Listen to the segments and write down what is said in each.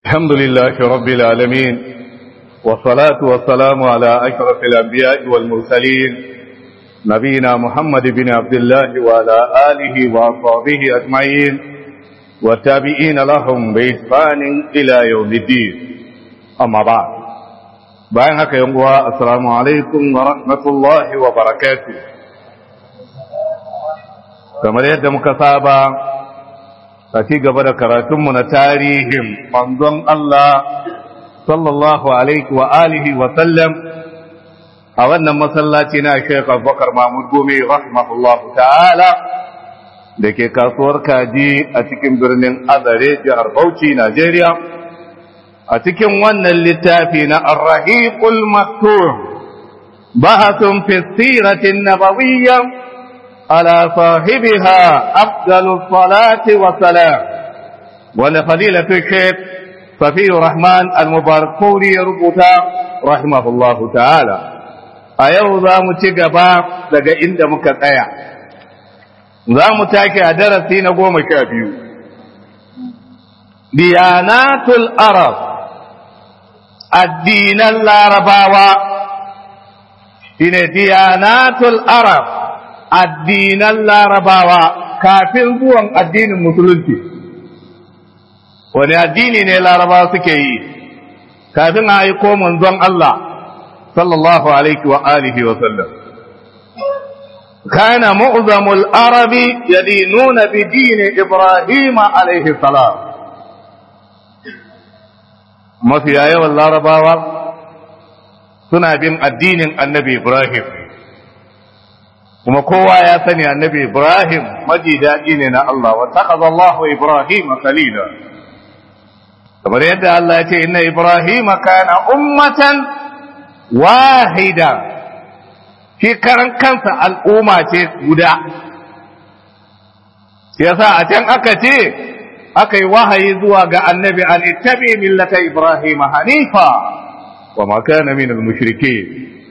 الحمد لله رب العالمين والصلاة والسلام على أشرف الأنبياء والمرسلين نبينا محمد بن عبد الله وعلى آله وأصحابه أجمعين والتابعين لهم بإحسان إلى يوم الدين أما بعد bayan haka yan uwa assalamu alaikum wa rahmatullahi wa barakatuh kamar yadda muka saba a ci gaba da karatunmu na tarihin manzon Allah sallallahu alaihi wa alihi wa sallam a wannan masallaci na Sheikh Abubakar Mahmud Gome rahimahullahu ta'ala da ke kasuwar kaji a cikin birnin Azare jihar Bauchi Najeriya a cikin wannan littafi na Ar-Rahiqul Maktum bahathun fi siratin nabawiyya ala sahibiha afdalus salati wa salam wala fadilatu shaykh Safi Rahman Al-Mubarakuri ya rubuta rahimahullahu ta'ala a yau za mu ci gaba daga inda muka tsaya za mu take a darasi na goma sha biyu diyanatul arab addinan larabawa shine diyanatul arab addinan larabawa kafin zuwan addinin musulunci wani addini ne larabawa suke yi kafin a yi ko manzon Allah sallallahu alaihi wa alihi wa sallam كان معظم العرب يدينون بدين إبراهيم عليه السلام mafiya yawan larabawa suna bin addinin annabi Ibrahim kuma kowa ya sani annabi Ibrahim maji daɗi ne na Allah wa taqaza Allahu Ibrahim khalila kamar yadda Allah ya ce inna Ibrahim kana ummatan wahida shi karan kansa al'umma ce guda yasa a can aka ce aka yi wahayi zuwa ga annabi an ittabi millata ibrahim hanifa wa ma kana min al-mushrikeen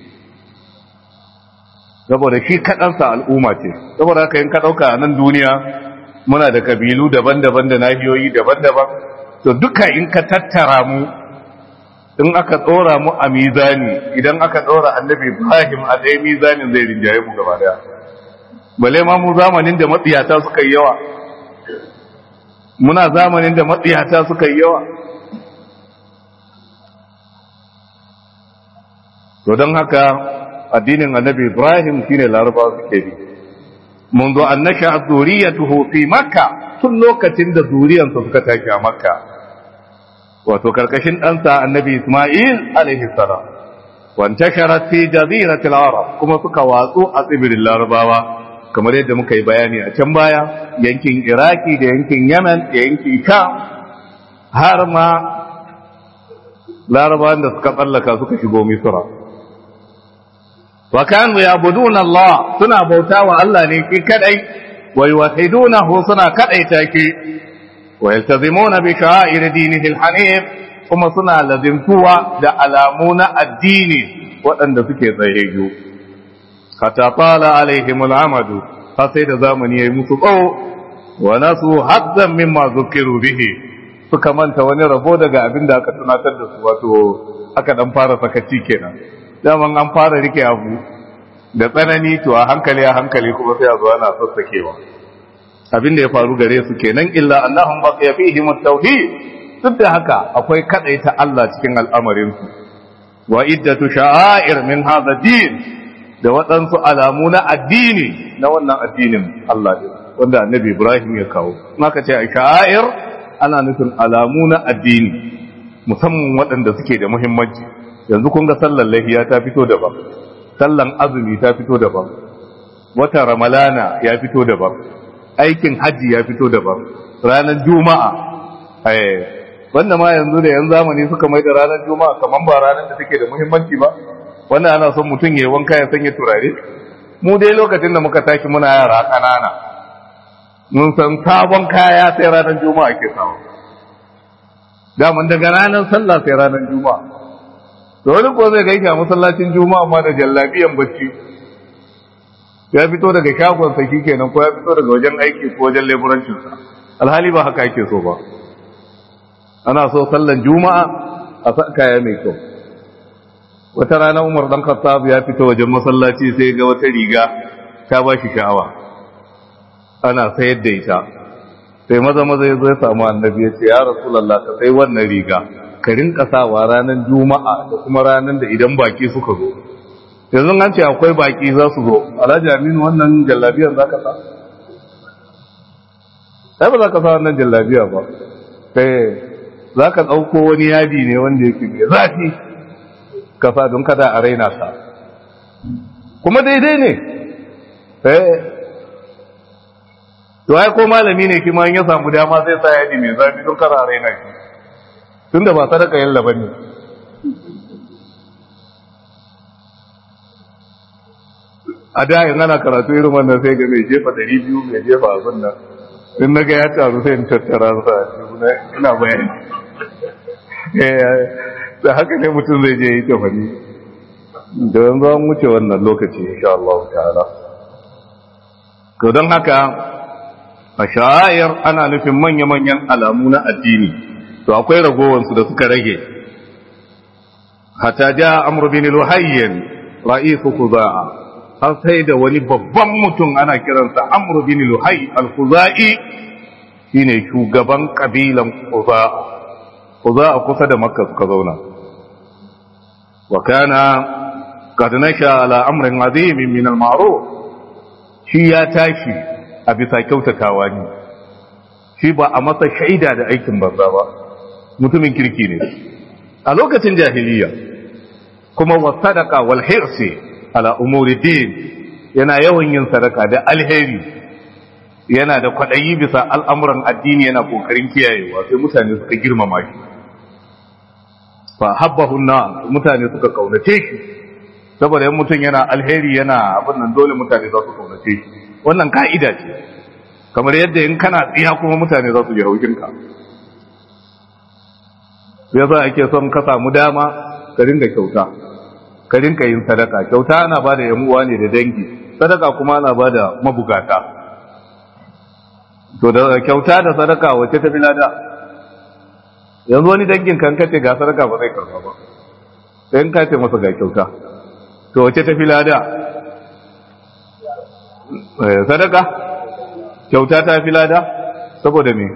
saboda shi kadansa al'umma ce saboda haka in ka dauka a nan duniya muna da kabilu daban-daban da nahiyoyi daban-daban to duka in ka tattara mu in aka tsora mu a mizani idan aka tsora annabi ibrahim a ɗaya mizanin zai rinjaye mu gaba daya bale ma mu zamanin da matsiyata suka yi yawa muna zamanin da matsiyata suka yi yawa to don haka addinin annabi ibrahim shine larabawa suke bi منذ أن نشأت ذريته في مكة tun lokacin da zuriyansa suka tashi a makka wato karkashin ɗansa annabi isma'il alaihi salam wantashara fi jaziratil arab kuma suka watsu a tsibirin larabawa kamar yadda muka yi bayani a can baya yankin iraki da yankin yaman da yankin sham har ma larabawan da suka tsallaka suka shigo misra wa kanu ya'buduna Allah suna bauta wa Allah ne ki kadai wa yuwahhidunahu suna kadaita ki wa yaltazimuna bi sha'air dinihi al-hanif kuma suna lazimtuwa da alamu na addini waɗanda suke tsayayyu hatta tala alaihim al'amadu har sai da zamani yayi musu tsawo wa nasu hazzan mimma zukiru bihi suka manta wani rabo daga abin da aka tunatar da su wato aka dan fara sakaci kenan daman an fara rike abu da tsanani to a hankali a hankali kuma sai a zo ana sassakewa abin da ya faru gare su kenan illa annahum baqiya fihim at-tauhid duk da haka akwai kadaita Allah cikin al'amarin su wa iddatu sha'air min hadha din da waɗansu alamu na addini na wannan addinin Allah ne wanda annabi Ibrahim ya kawo maka ce a sha'air ana nufin alamu na addini musamman waɗanda suke da muhimmanci yanzu kun ga sallar lahiya ta fito daban sallan azumi ta fito daban wata ramalana ya fito daban aikin hajji ya fito daban ranar juma'a wanda ma yanzu da yan zamani suka mai da ranar juma'a kamar ba ranar da take da muhimmanci ba wanda ana son mutum ya wanka ya sanya turare mu dai lokacin da muka tashi muna yara ƙanana mun san sabon kaya sai ranar juma'a ke samu daman daga ranar sallah sai ranar juma'a to wani ko zai gaishe a masallacin juma'a ma da jallabiyan bacci ya fito daga shagon sa kenan ko ya fito daga wajen aiki ko wajen leburancinsa alhali ba haka yake so ba ana so sallan juma'a a sa kaya mai kyau wata rana umar dan khattab ya fita wajen masallaci sai ga wata riga ta ba shi sha'awa ana sayar da ita sai maza maza ya zo ya samu annabi ya ce ya rasulullah ka sai wannan riga ka rinka sawa ranar juma'a da kuma ranar da idan baki suka zo yanzu an ce akwai baki za su zo alhaji aminu wannan jallabiyar za ka sa sai ba za ka sa wannan jallabiya ba sai za ka ɗauko wani yadi ne wanda yake mai zafi ka sa don kada a raina sa kuma daidai ne sai to ai ko malami ne kima in ya samu dama zai sa yadi mai zafi don kada a raina shi tunda ba sadaka yalla bane a da yin ana karatu irin wannan sai ga mai jefa ɗari biyu mai jefa abin nan in na ga ya taru sai in tattara sa ina bayani da haka ne mutum zai je yi tafani da yanzu an wuce wannan lokaci insha Allah ta'ala to don haka a sha'ayar ana nufin manya-manyan alamu na addini to akwai ragowansu da suka rage hatta ja amr bin luhayyin ra'isu khuza'a har sai da wani babban mutum ana kiransa amr bin luhay al-khuzai shine shugaban kabilan khuza'a khuza'a kusa da makka suka zauna wa kana qad nasha ala amrin azim min al-ma'ruf shi ya tashi a bisa kyautatawa ne shi ba a masa shaida da aikin banza ba mutumin kirki ne a lokacin jahiliya kuma wa sadaka wal hirsi ala umuri din yana yawan yin sadaka da alheri yana da kwaɗayi bisa al'amuran addini yana kokarin kiyayewa sai mutane suka girmama shi fa habbahu na mutane suka kaunace shi saboda yan mutum yana alheri yana abin nan dole mutane za su kaunace shi wannan ka'ida ce kamar yadda in kana tsiya kuma mutane za su ji haushinka sai yasa ake son ka samu dama ka ringa kyauta ka ringa yin sadaka kyauta ana ba da yamuwa ne da dangi sadaka kuma ana ba da mabugata to da kyauta da sadaka wacce ta fi lada yanzu wani dangin kan kace ga sadaka ba zai karba ba sai in kace masa ga kyauta to wacce ta fi lada sadaka kyauta ta fi lada saboda me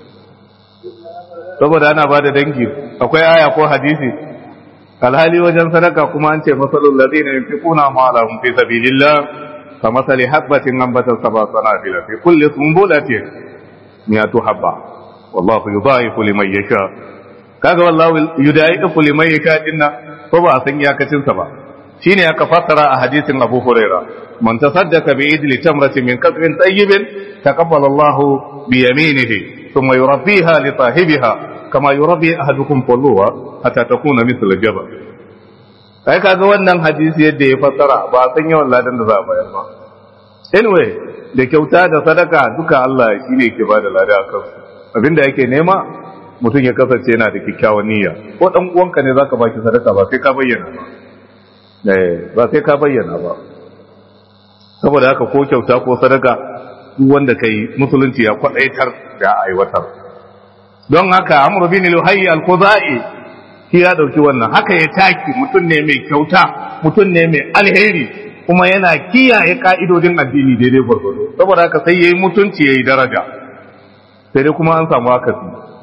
saboda ana ba da dangi akwai aya ko hadisi alhali wajen sadaka kuma an ce masalul ladina yunfiquna ma'alahum fi sabilillah kamasali habbatin anbatat sab'a sanabila fi kulli sunbulatin mi'atu habba wallahu yudha'ifu liman yasha kaga wallahu yudha'ifu liman yasha dinna ko ba a san iyakacin sa ba shine aka fassara a hadisin Abu Huraira man tasaddaqa bi idli tamratin min kasbin tayyibin taqabbala Allahu bi yaminihi thumma yurabbiha li sahibiha kama yurabbi ahadukum qulluwa hatta takuna mithla jabal kai kaga wannan hadisi yadda ya fassara ba san yawan ladan da za a bayar ba anyway da kyauta da sadaka duka Allah shine yake bada lada akan abinda yake nema mutum ya kasance yana da kyakkyawan niyya ko dan uwanka ne zaka baki sadaka ba sai ka bayyana ba eh ba sai ka bayyana ba saboda haka ko kyauta ko sadaka duk wanda kai musulunci ya kwadaitar da aiwatar don haka amru bin luhayy al-khuzai shi ya dauki wannan haka ya taki mutum ne mai kyauta mutum ne mai alheri kuma yana kiyaye ka'idodin addini daidai gwargwado saboda haka sai yayi mutunci yayi daraja sai dai kuma an samu akasi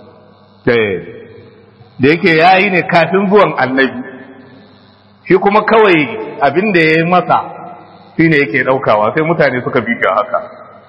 da yake yayi ne kafin zuwan annabi shi kuma kawai abin da yayi masa shine yake daukawa sai mutane suka bi haka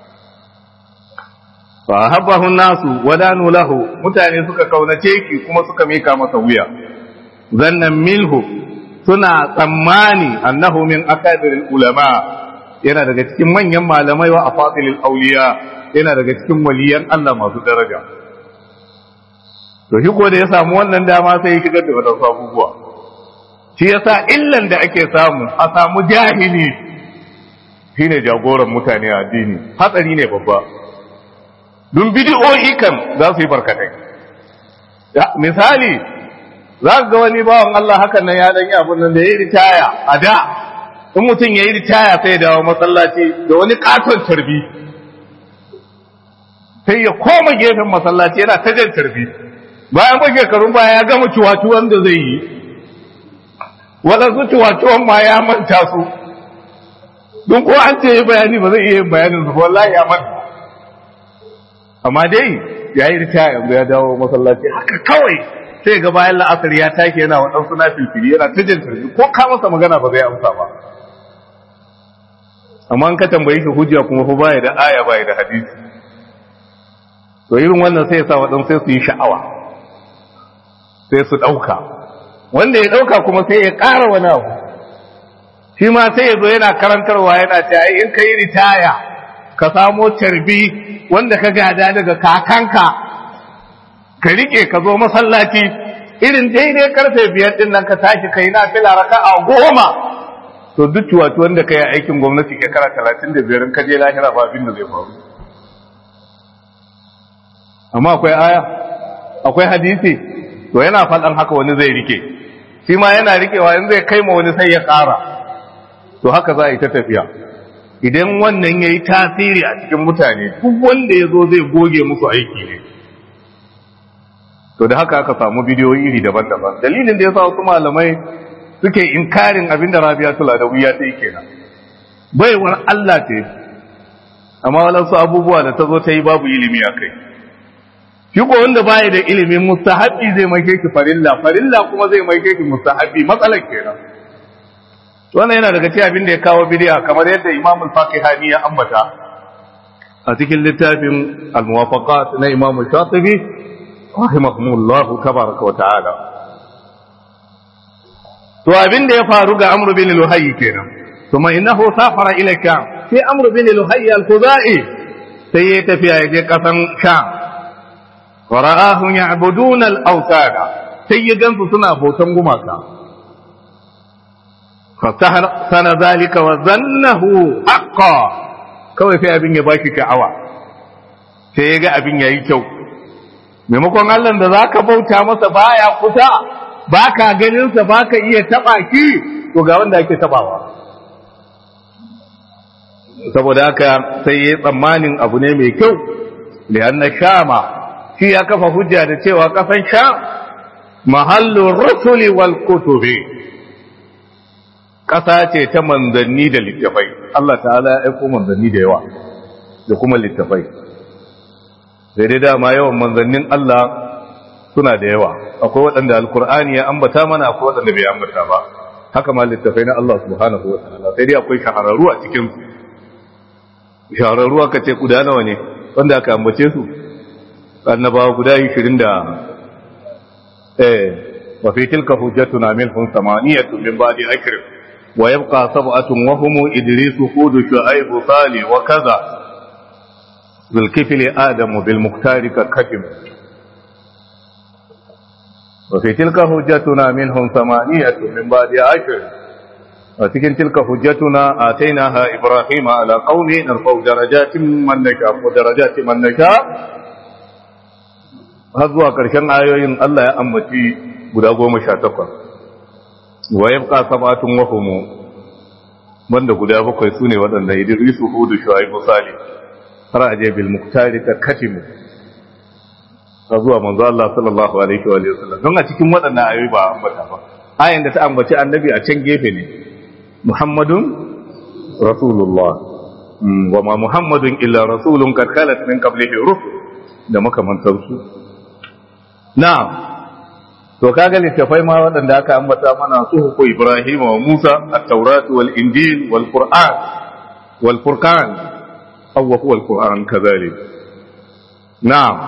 fa habbahu nasu wadanu lahu mutane suka kaunace ki kuma suka mika masa wuya zannan milhu suna tsammani annahu min akadiril ulama yana daga cikin manyan malamai wa afasilil auliya yana daga cikin waliyan Allah masu daraja to shi da ya samu wannan dama sai ya shigar da wadansu abubuwa shi yasa illan da ake samu a samu jahili shine jagoran mutane a addini hatsari ne babba dun bidi'o'i kan za su yi barkatai misali za ka ga wani bawan Allah hakan nan ya danyi abin nan da ya yi ritaya a da in mutum ya yi ritaya sai ya dawo masallaci da wani katon tarbi sai ya koma gefen masallaci yana ta jan tarbi bayan ba shekarun baya ya gama ciwaciwan da zai yi waɗansu ciwaciwan ma ya manta su don ko an ce bayani ba zai iya yin bayanin su wallahi ya manta amma dai ya yi rita yanzu ya dawo masallaci haka kawai sai ga bayan la'asar ya take yana waɗansu na filfili yana ta jin tarbi ko ka masa magana ba zai amsa ba amma an ka tambayi shi hujja kuma fa baya da aya baya da hadisi to irin wannan sai ya sa waɗansu sai su yi sha'awa sai su ɗauka wanda ya ɗauka kuma sai ya ƙara wani abu shi ma sai ya zo yana karantarwa yana ce ai in ka yi ritaya ka samo tarbi wanda ka gada daga kakanka ka rike ka zo masallaci irin daidai karfe biyar din nan ka tashi kai na fila raka a goma to duk ciwaci wanda ka yi aikin gwamnati shekara talatin da biyar ka je lahira ba abin da zai faru amma akwai aya akwai hadisi to yana faɗan haka wani zai rike shi ma yana rikewa in zai kai ma wani sai ya ƙara to haka za a yi ta tafiya idan wannan ya yi tasiri a cikin mutane duk wanda ya zo zai goge musu aiki ne to da haka aka samu bidiyoyi iri daban-daban dalilin da ya sa wasu malamai suke inkarin abin da rabia tula da wuya ta yi kenan baiwar Allah ce amma walansu abubuwa da ta zo ta yi babu ilimi a kai shi ko wanda baya da ilimin mustahabi zai mai ki farilla farilla kuma zai mai ki mustahabi matsalar kenan wannan yana daga cikin abin da ya kawo bid'a kamar yadda Imam al-Faqihani ya ambata a cikin littafin al-Muwafaqat na Imam Shatibi rahimahumullahu tabaraka wa ta'ala to abin da ya faru ga Amr bin Luhayy kenan kuma innahu safara ila Sham sai Amr bin Luhayy al-Khuzai sai ya tafiya ya je kasan Sham wa ra'ahum ya'buduna al-awtada sai ya gansu suna bautan gumaka fasahana zalika wa zannahu haqqa kawai sai abin ya baki sha'awa sai ya ga abin yayi kyau maimakon Allah da zaka bauta masa baya kusa baka ganin sa baka iya taba ki to ga wanda ake tabawa saboda haka sai ya tsammanin abu ne mai kyau lianna shama shi ya kafa hujja da cewa kasan sham mahallu rusuli wal kutubi ƙasa ce ta manzanni da littafai Allah ta'ala ya aiko manzanni da yawa da kuma littafai sai dai dama yawan manzannin Allah suna da yawa akwai waɗanda alkur'ani ya ambata mana akwai waɗanda bai ambata ba haka ma littafai na Allah subhanahu wa ta'ala sai dai akwai shahararru a cikin su shahararru aka ce guda nawa ne wanda aka ambace su annabawa guda 20 da eh wa fi tilka hujjatuna minhum samaniyatu min ba'di akrim ويبقى سبعة وهم إدريس هود شعيب صالح وكذا بالكفل آدم بالمختار ككتم وفي تلك حجتنا منهم ثمانية من بعد عشر وتكن تلك حجتنا آتيناها إبراهيم على قوم نرفع درجات من نشاء ودرجات من نشاء هذا كرشن آيوين الله يا أمتي guda goma sha takwas wa yabqa sab'atun wa hum banda guda bakwai sune waɗanda Idrisu Hudu Shu'aibu Salih har aje bil muktari ta katim ta zuwa manzo Allah sallallahu alaihi wa sallam don a cikin waɗannan ayoyi ba ambata ba ayan da ta ambaci annabi a can gefe ne Muhammadun Rasulullah wa ma Muhammadun illa rasulun qad khalat min qablihi rusul da makamantansu na'am to kaga littafai ma waɗanda aka ambata mana su ko Ibrahim wa Musa at-Taurat wal Injil wal Qur'an wal Furqan aw huwa al-Qur'an kadhalik na'am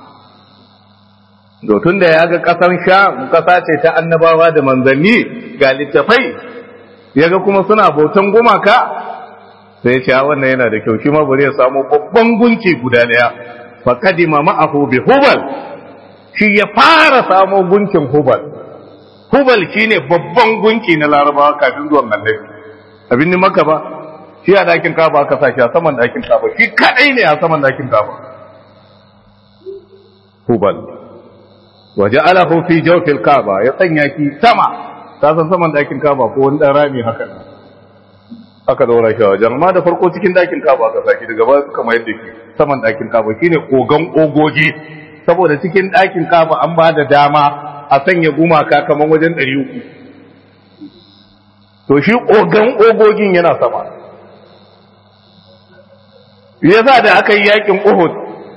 to tunda ya ga kasar Sham kasa ce ta annabawa da manzanni ga littafai yaga kuma suna bautan gumaka sai ya ce wannan yana da kyau shi ma bari ya samu babban gunki guda daya fa kadima ma'ahu bi hubal shi ya fara samo gunkin hubal hubal shine babban gunki na larabawa kafin zuwan annabi abin ni maka ba shi a dakin kaba aka sa shi a saman dakin kaba shi kadai ne a saman dakin kaba hubal waje alahu fi jawfil kaba ya sanya ki sama ta san saman dakin kaba ko wani dan rami haka aka daura shi a wajen amma da farko cikin dakin kaba aka saki daga baya suka mayar da shi saman dakin kaba shine kogan ogoji saboda cikin ɗakin kafa an ba da dama a sanya gumaka kamar wajen ɗari uku to shi ogan ogogin yana sama yasa da aka yi yakin uhud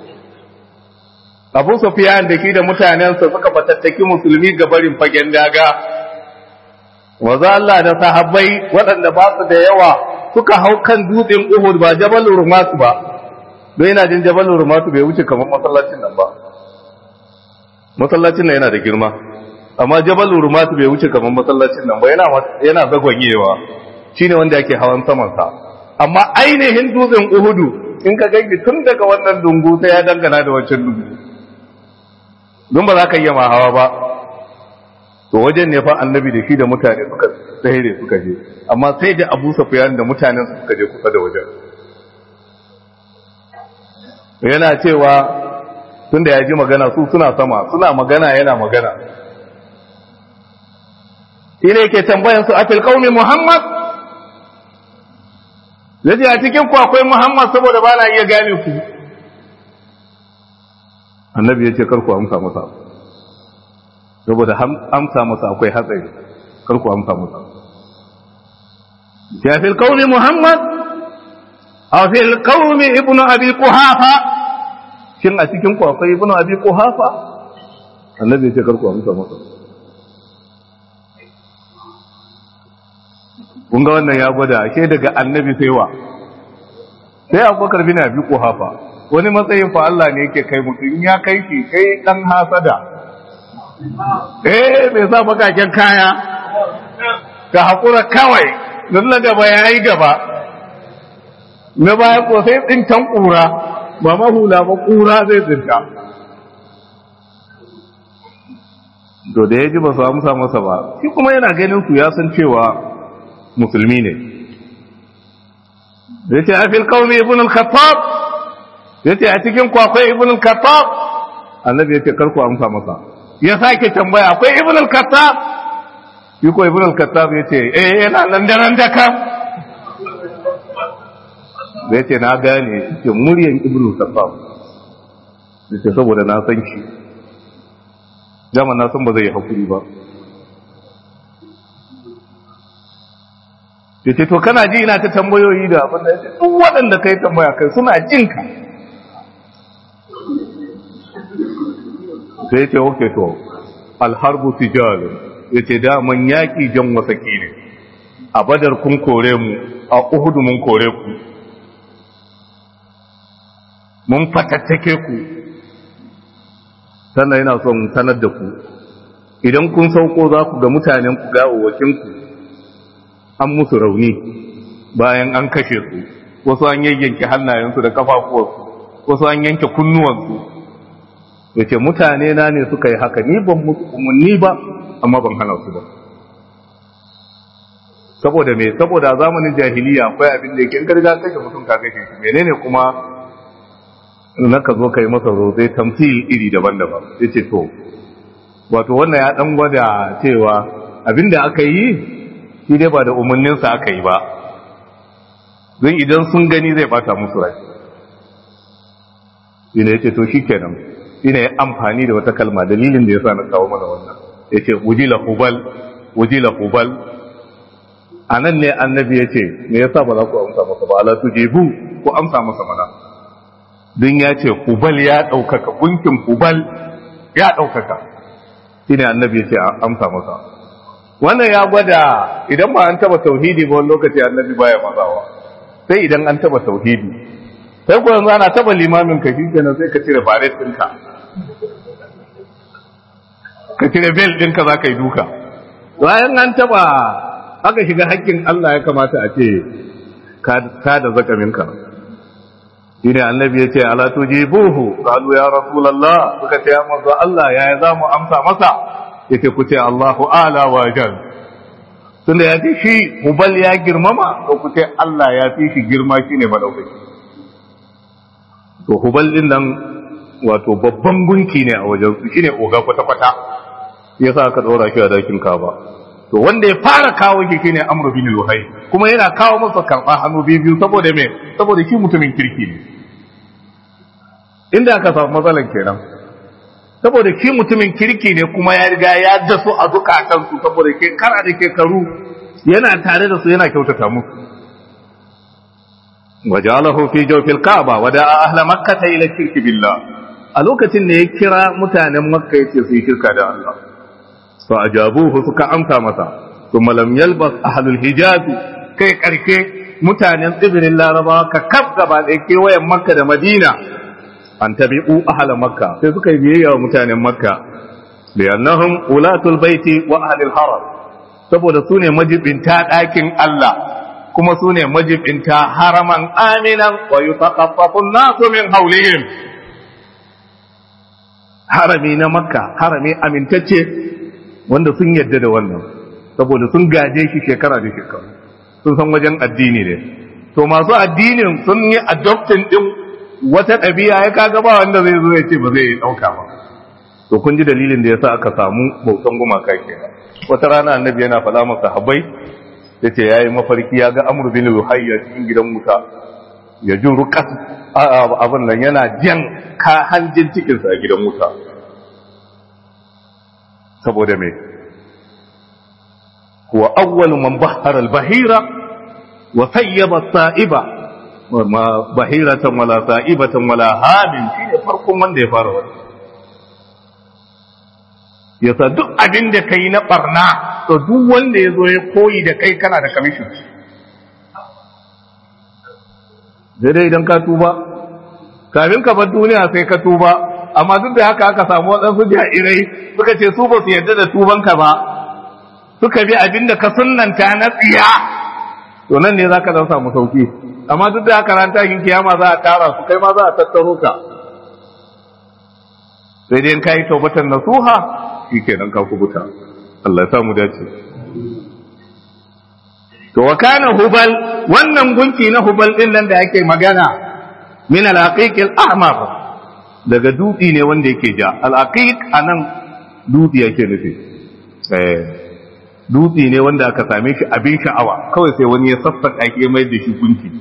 abu sufiyan da shi da mutanensa suka fatattaki musulmi ga barin fagen daga waza Allah da sahabbai waɗanda ba su da yawa suka hau kan dutsen uhud ba jabal urmatu ba don yana jin jabal urmatu bai wuce kamar masallacin nan ba masallacin nan yana da girma amma jabal urmatu bai wuce kamar masallacin nan ba yana yana zagwanyewa shine wanda yake hawan saman sa amma ainihin dutsen uhudu in ka ganki tun daga wannan dungu sai ya dangana da wancan dungu don ba za ka iya ma hawa ba to wajen ne fa annabi da shi da mutane suka tsere suka je amma sai da abu safiyan da mutanen suka je kusa da wajen yana cewa tun da ya ji magana su suna sama suna magana yana magana shi ne ke tambayan su afil qaumi muhammad yace a cikin ku akwai muhammad saboda ba na iya gane ku annabi ya ce kar ku amsa masa saboda amsa masa akwai hatsari kar ku amsa masa ya fil qaumi muhammad aw fil qaumi ibnu abi quhafa shin a cikin ku akwai ibnu abi quhafa annabi ya ce kar ku amsa masa kun ga wannan ya gwada ashe daga annabi sai wa sai abubakar bin abi quhafa wani matsayin fa Allah ne yake kai mutum in ya kai shi kai dan hasada eh bai sa bakaken kaya ka hakura kawai don na gaba yayi gaba na baya ko sai tsintan kura ba mahula ba kura zai tsinta to da ya ji ba su amsa masa ba shi kuma yana ganin su ya san cewa musulmi ne zai ce a fil kawai ibn al-khattab ya ce a cikin kwakwai ibn al-kattab annabi ya ce karku amsa masa ya sake tambaya akwai ibn al-kattab yi ko ibn al-kattab ya ce eh yana nan da nan da kam ya ce na gane ce muryan ibn al-kattab ya ce saboda na san shi dama na san ba zai yi hakuri ba ya ce to kana ji ina ta tambayoyi da abin da ya ce duk waɗanda kai tambaya kai suna jinka sai ce oke to alharbu tijalu ya ce daman yaƙi jan wasaki ne a badar kun kore mu a uhudu mun kore ku mun fatattake ku sannan yana son sanar da ku idan kun sauko za ku ga mutanen ku gawawakinku an musu rauni bayan an kashe su wasu an yayyanke hannayensu da kafafuwarsu wasu an yanke kunnuwansu ya ce mutane na ne suka yi haka ni ban musu umarni ba amma ban hana su ba saboda me saboda zamanin jahiliya akwai abin da yake in garga kashe mutum ka kashe shi menene kuma na ka zo ka yi masa rozai tamsil iri daban-daban ya ce to wato wannan ya dan gwada cewa abin da aka yi shi dai ba da umarninsa aka yi ba don idan sun gani zai bata musu rai ina ya ce to shi kenan ina ya amfani da wata kalma dalilin da ya sa na kawo mana wannan ya ce wujila hubal wujila hubal a nan ne annabi ya ce me yasa ba za ku amsa masa ba ala tujibu ku amsa masa mana don ya ce hubal ya ɗaukaka gunkin hubal ya ɗaukaka shi ne annabi ya ce amsa masa wannan ya gwada idan ba an taba tauhidi ba wani lokaci annabi baya mazawa sai idan an taba tauhidi sai ku yanzu ana taba limamin ka shi kenan sai ka cire baret ɗinka ka cire bel ɗinka za ka yi duka bayan an taba aka shiga hakkin Allah ya kamata a ce ka da zakaminka shi ne annabi ya ce ala tujibuhu qalu ya rasulullah suka ce ya manzo Allah ya za mu amsa masa yace ku ce Allahu ala wa jal tunda ya ce shi hubal ya girmama to ku ce Allah ya fi shi girma shine madaukaki to hubal din nan wato babban gunki ne a wajen su shine oga kwata kwata yasa aka dora shi a dakin kaba to wanda ya fara kawo shi shine Amr bin Luhai kuma yana kawo masa karba hannu biyu saboda me saboda shi mutumin kirki ne inda aka samu matsalan kenan saboda ki mutumin kirki ne kuma ya riga ya dasu a zukatansu saboda ke kara da shekaru yana tare da su yana kyautata musu wajalahu fi jawfil kaaba wa da'a ahla makkah ila shirki billah a lokacin da ya kira mutanen makka yace su yi shirka da Allah fa ajabuhu suka amsa masa thumma lam yalbas ahlul hijaz kai karke mutanen tsibirin larabawa ka kaf gaba da kewayen makka da madina an tabi'u ahla makka sai suka yi biyayya wa mutanen makka li'annahum ulatul baiti wa ahlul haram saboda su ne majibinta ɗakin Allah kuma su ne majibinta haraman aminan wa yutaqaffafu nasu min hawlihim harami na makka harami amintacce wanda sun yadda da wannan saboda sun gaje shi shekara da shekara sun san wajen addini ne to masu addinin sun yi adoptin din wata ɗabi'a ya kaga ba wanda zai zo ya ce ba zai ɗauka ba to kun ji dalilin da yasa aka samu bautan gumaka kenan wata rana annabi yana faɗa masa habai ya ce ya yi mafarki ya ga amur bin luhayya cikin gidan wuta ya ji rukas abin nan yana jan ka hanjin cikinsa a gidan wuta saboda me huwa awwalu man bahara al-bahira wa sayyaba sa'iba ma bahiratan wala sa'ibatan wala hamin shine farkon wanda ya fara wannan yasa duk abin da kai na barna to duk wanda ya zo ya koyi da kai kana da kamishin dai idan ka tuba kafin ka bar duniya sai ka tuba amma duk da haka aka samu waɗansu jairai suka ce su ba su yarda da tubanka ba suka bi abin da ka sunnanta na tsiya to nan ne za ka dan samu sauki amma duk da haka ran takin kiyama za a tara su kai ma za a tattaro ka sai dai in ka yi taubatan nasuha shi kenan ka kubuta Allah ya samu dace to wa kana hubal wannan gunki na hubal din nan da yake magana min al-aqiq al-ahmar daga dutsi ne wanda yake ja al-aqiq anan dutsi yake nufi eh dutsi ne wanda aka same shi abin sha'awa kawai sai wani ya sassaka shi mai da shi gunki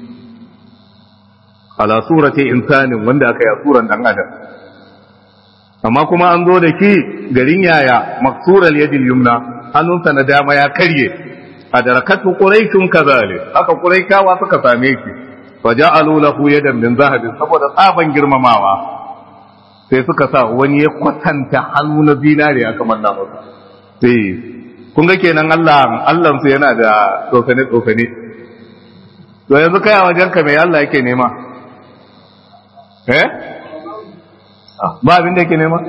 ala surati insanin wanda aka yi suran dan adam amma kuma an zo da ki garin yaya maksural yadil yumna hannunsa na dama ya karye a darakatu quraishun kazalik haka quraishawa suka same ki fa ja'alu lahu yadan min zahabin saboda tsaban girmamawa sai suka sa wani ya kwatanta hannu na zinare aka manna masa sai kun ga kenan Allah Allah su yana da tsofane tsofane to yanzu kai a wajen ka mai Allah yake nema eh ba abin da yake nema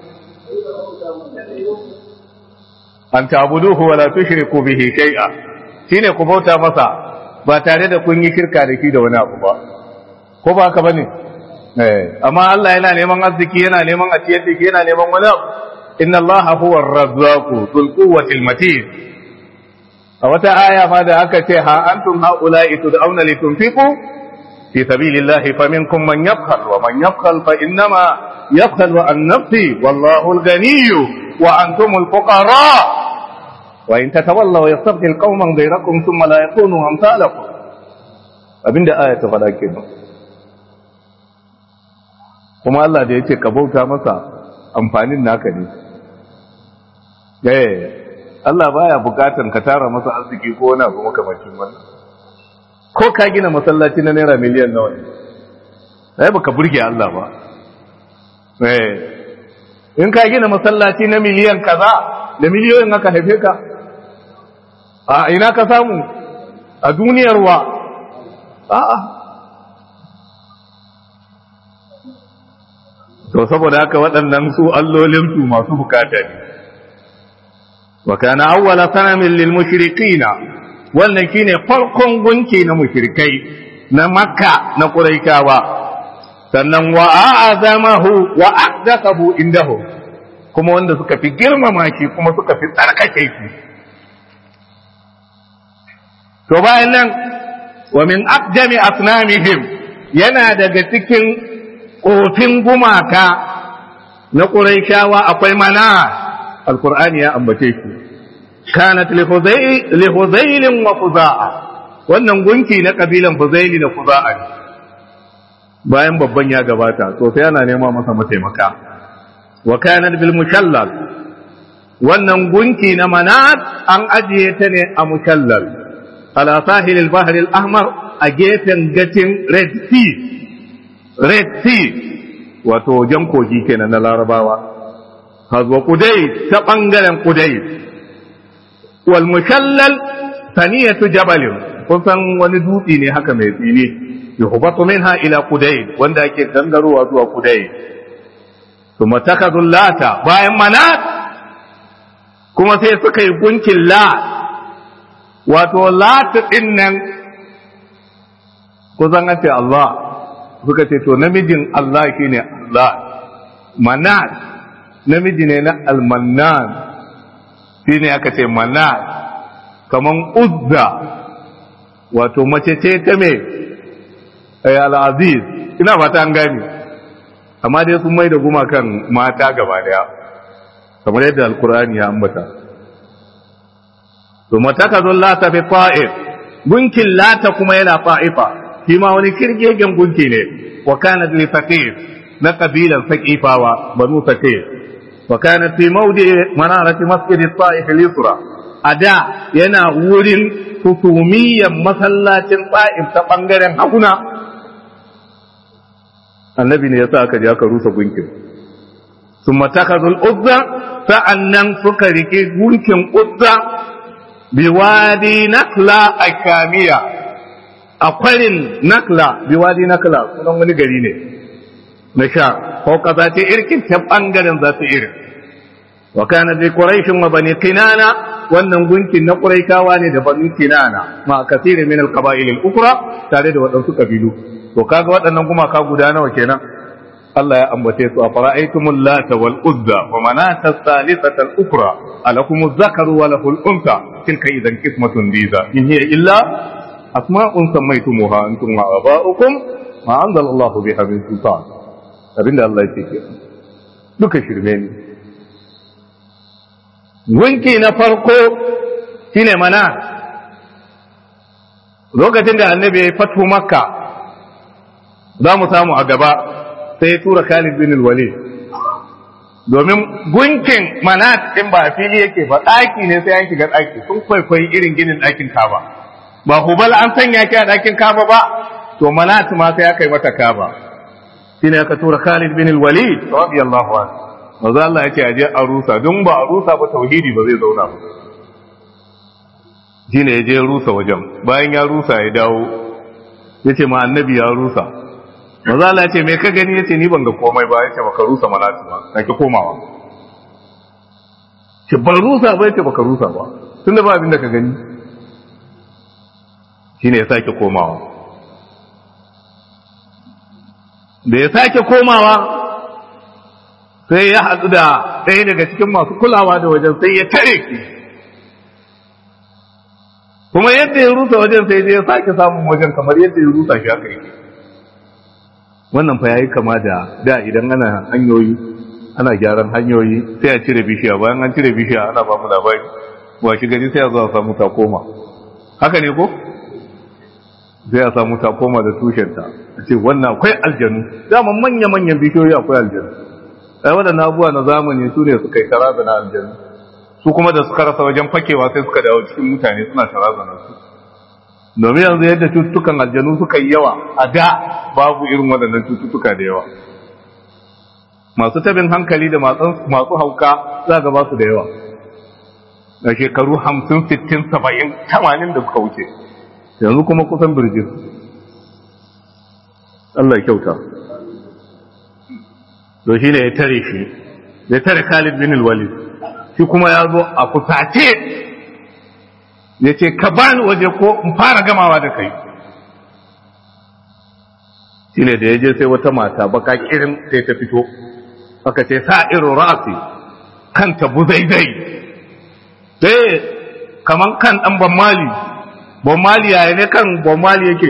an ta'buduhu wa la tushriku bihi shay'a shine ku bauta masa ba tare da kun yi shirka da shi da wani abu ba ko ba haka bane eh amma Allah yana neman arziki yana neman a ciyar da shi yana neman wani abu inna Allah huwa ar-razzaqu dhul quwwati al-matin a wata aya ma da aka ce ha antum haula'i tud'auna litunfiqu fi sabilillahi faminkum man yabkhal wa man yabkhal fa innama يبخل عن نفسه والله الغني وأنتم الفقراء وإن تتولوا يستبدل قوما غيركم ثم لا يكونوا أمثالكم abinda aya ta faɗa ke kuma Allah da ya ce ka bauta masa amfanin naka ne eh Allah baya bukatan ka tara masa arziki ko wani abu makamacin wannan ko ka gina masallaci na naira miliyan nawa ne sai baka burge Allah ba in ka gina masallaci na miliyan kaza da miliyoyin aka haife ka a ina ka samu a duniyar wa a'a to saboda haka waɗannan su allolinsu masu bukata ne wa kana awwala sanamin lil mushrikina wannan shine farkon gunki na mushrikai na makka na quraishawa sannan wa a'azamahu wa aqdaqahu indahu kuma wanda suka fi girmama shi kuma suka fi tsarkake shi to bayan nan wa min aqdami asnamihim yana daga cikin kofin gumaka na quraishawa akwai mana alqur'ani ya ambace shi kanat li huzayl wa fuza'a wannan gunki na kabilan fuzaili da fuza'a ne bayan babban ya gabata to sai ana nema masa mataimaka wa kanat bil mushallal wannan gunki na manat an ajiye ta ne a mushallal ala sahil al bahr al ahmar a gefen gatin red sea red sea wato jan kogi kenan na larabawa hazwa kudai ta bangaren kudai wal mushallal saniyatu jabalin kun san wani dutse ne haka mai tsini yuhbatu minha ila kudai wanda ake gangarowa zuwa kudai kuma takadul lata bayan manat kuma sai suka yi gunkin la wato lata din nan kusan an ce Allah suka ce to namijin Allah shine Allah manat namiji ne na almannan shine aka ce manat kaman uzza wato mace ce ta me al'aziz ina fata an gani amma dai sun mai da gumakan mata gaba daya kamar yadda alkur'ani ya ambata to mataka zon lata fi fa'if gunkin lata kuma yana fa'ifa shi ma wani kirgegen gunki ne wa kana li faqir na kabilan saqifawa banu faqir wa kana fi mawdi manarati masjid at-ta'if al-yusra ada yana wurin husumiyyar masallacin ta'if ta bangaren haguna annabi ne yasa aka je aka rusa gunkin ثم اتخذوا الأذى فأنن سكرك gunkin uzza biwadi nakla a kamiya a kwarin nakla biwadi nakla sunan wani gari ne na sha fauka za ta irkin ta ɓangaren za ta irin wa kana bi quraishin wa bani kinana wannan gunkin na quraikawa ne da bani kinana ma kasiri min al qaba'il al ukra tare da waɗansu kabilu to kaga waɗannan gumaka guda nawa kenan Allah ya ambace su a fara'aitumul lata wal uzza wa manata salisata al ukra alakumuz zakaru wa lahul unsa tilka idan qismatun diza in hiya illa asma'un sammaytumuha antum wa aba'ukum ma anzala Allah biha min sultan abinda Allah ya ce duka shirme ne gunki na farko shine mana lokacin da annabi ya fatu makka za mu samu a gaba sai ya tura Khalid bin Walid domin gunkin manat in ba fili yake ba ɗaki ne sai an shiga ɗaki sun kwaikwayi irin ginin ɗakin kaba ba hubal an sanya ki a ɗakin kaba ba to manat ma sai aka yi mata kaba shine aka tura Khalid bin Walid radiyallahu anhu maza Allah ya ce aje a rusa don ba a rusa ba tauhidi ba zai zauna ba shine ya je rusa wajen bayan ya rusa ya dawo ya ce ma annabi ya rusa maza Allah ce me ka gani yace ni ban ga komai ba yace baka rusa malatu ba sake komawa ce ban rusa ba yace baka rusa ba tunda ba abin da ka gani shine ya sake komawa da ya sake komawa sai ya haɗu da ɗaya daga cikin masu kulawa da wajen sai ya tare ki kuma yadda ya rusa wajen sai ya sake samun wajen kamar yadda ya rusa shi aka yi wannan fa yayi kama da da idan ana hanyoyi ana gyaran hanyoyi sai a cire bishiya bayan an cire bishiya ana ba mu labari wa shi gari sai a zo a samu takoma haka ne ko sai a samu takoma da tushenta a ce wannan akwai aljanu dama manya manyan bishiyoyi akwai aljanu ai waɗannan abubuwa na zamani su ne suka yi taraza na aljanu su kuma da suka rasa wajen fakewa sai suka dawo cikin mutane suna taraza na su domin yanzu yadda cututtukan aljanu suka yi yawa a da babu irin waɗannan cututtuka da yawa masu tabin hankali da masu hauka za ga ba su da yawa a shekaru hamsin sittin saba'in tamanin da suka wuce yanzu kuma kusan birjin Allah kyauta to shi ne ya tare shi ya tare Khalid bin Walid shi kuma ya zo a kusace ya ce ka bani waje ko in fara gamawa da kai shi ne da ya je sai wata mata baka kirin sai ta fito aka ce sa irin ra'asi kanta buzaizai sai kaman kan dan bammali bammali yaya ne kan bammali yake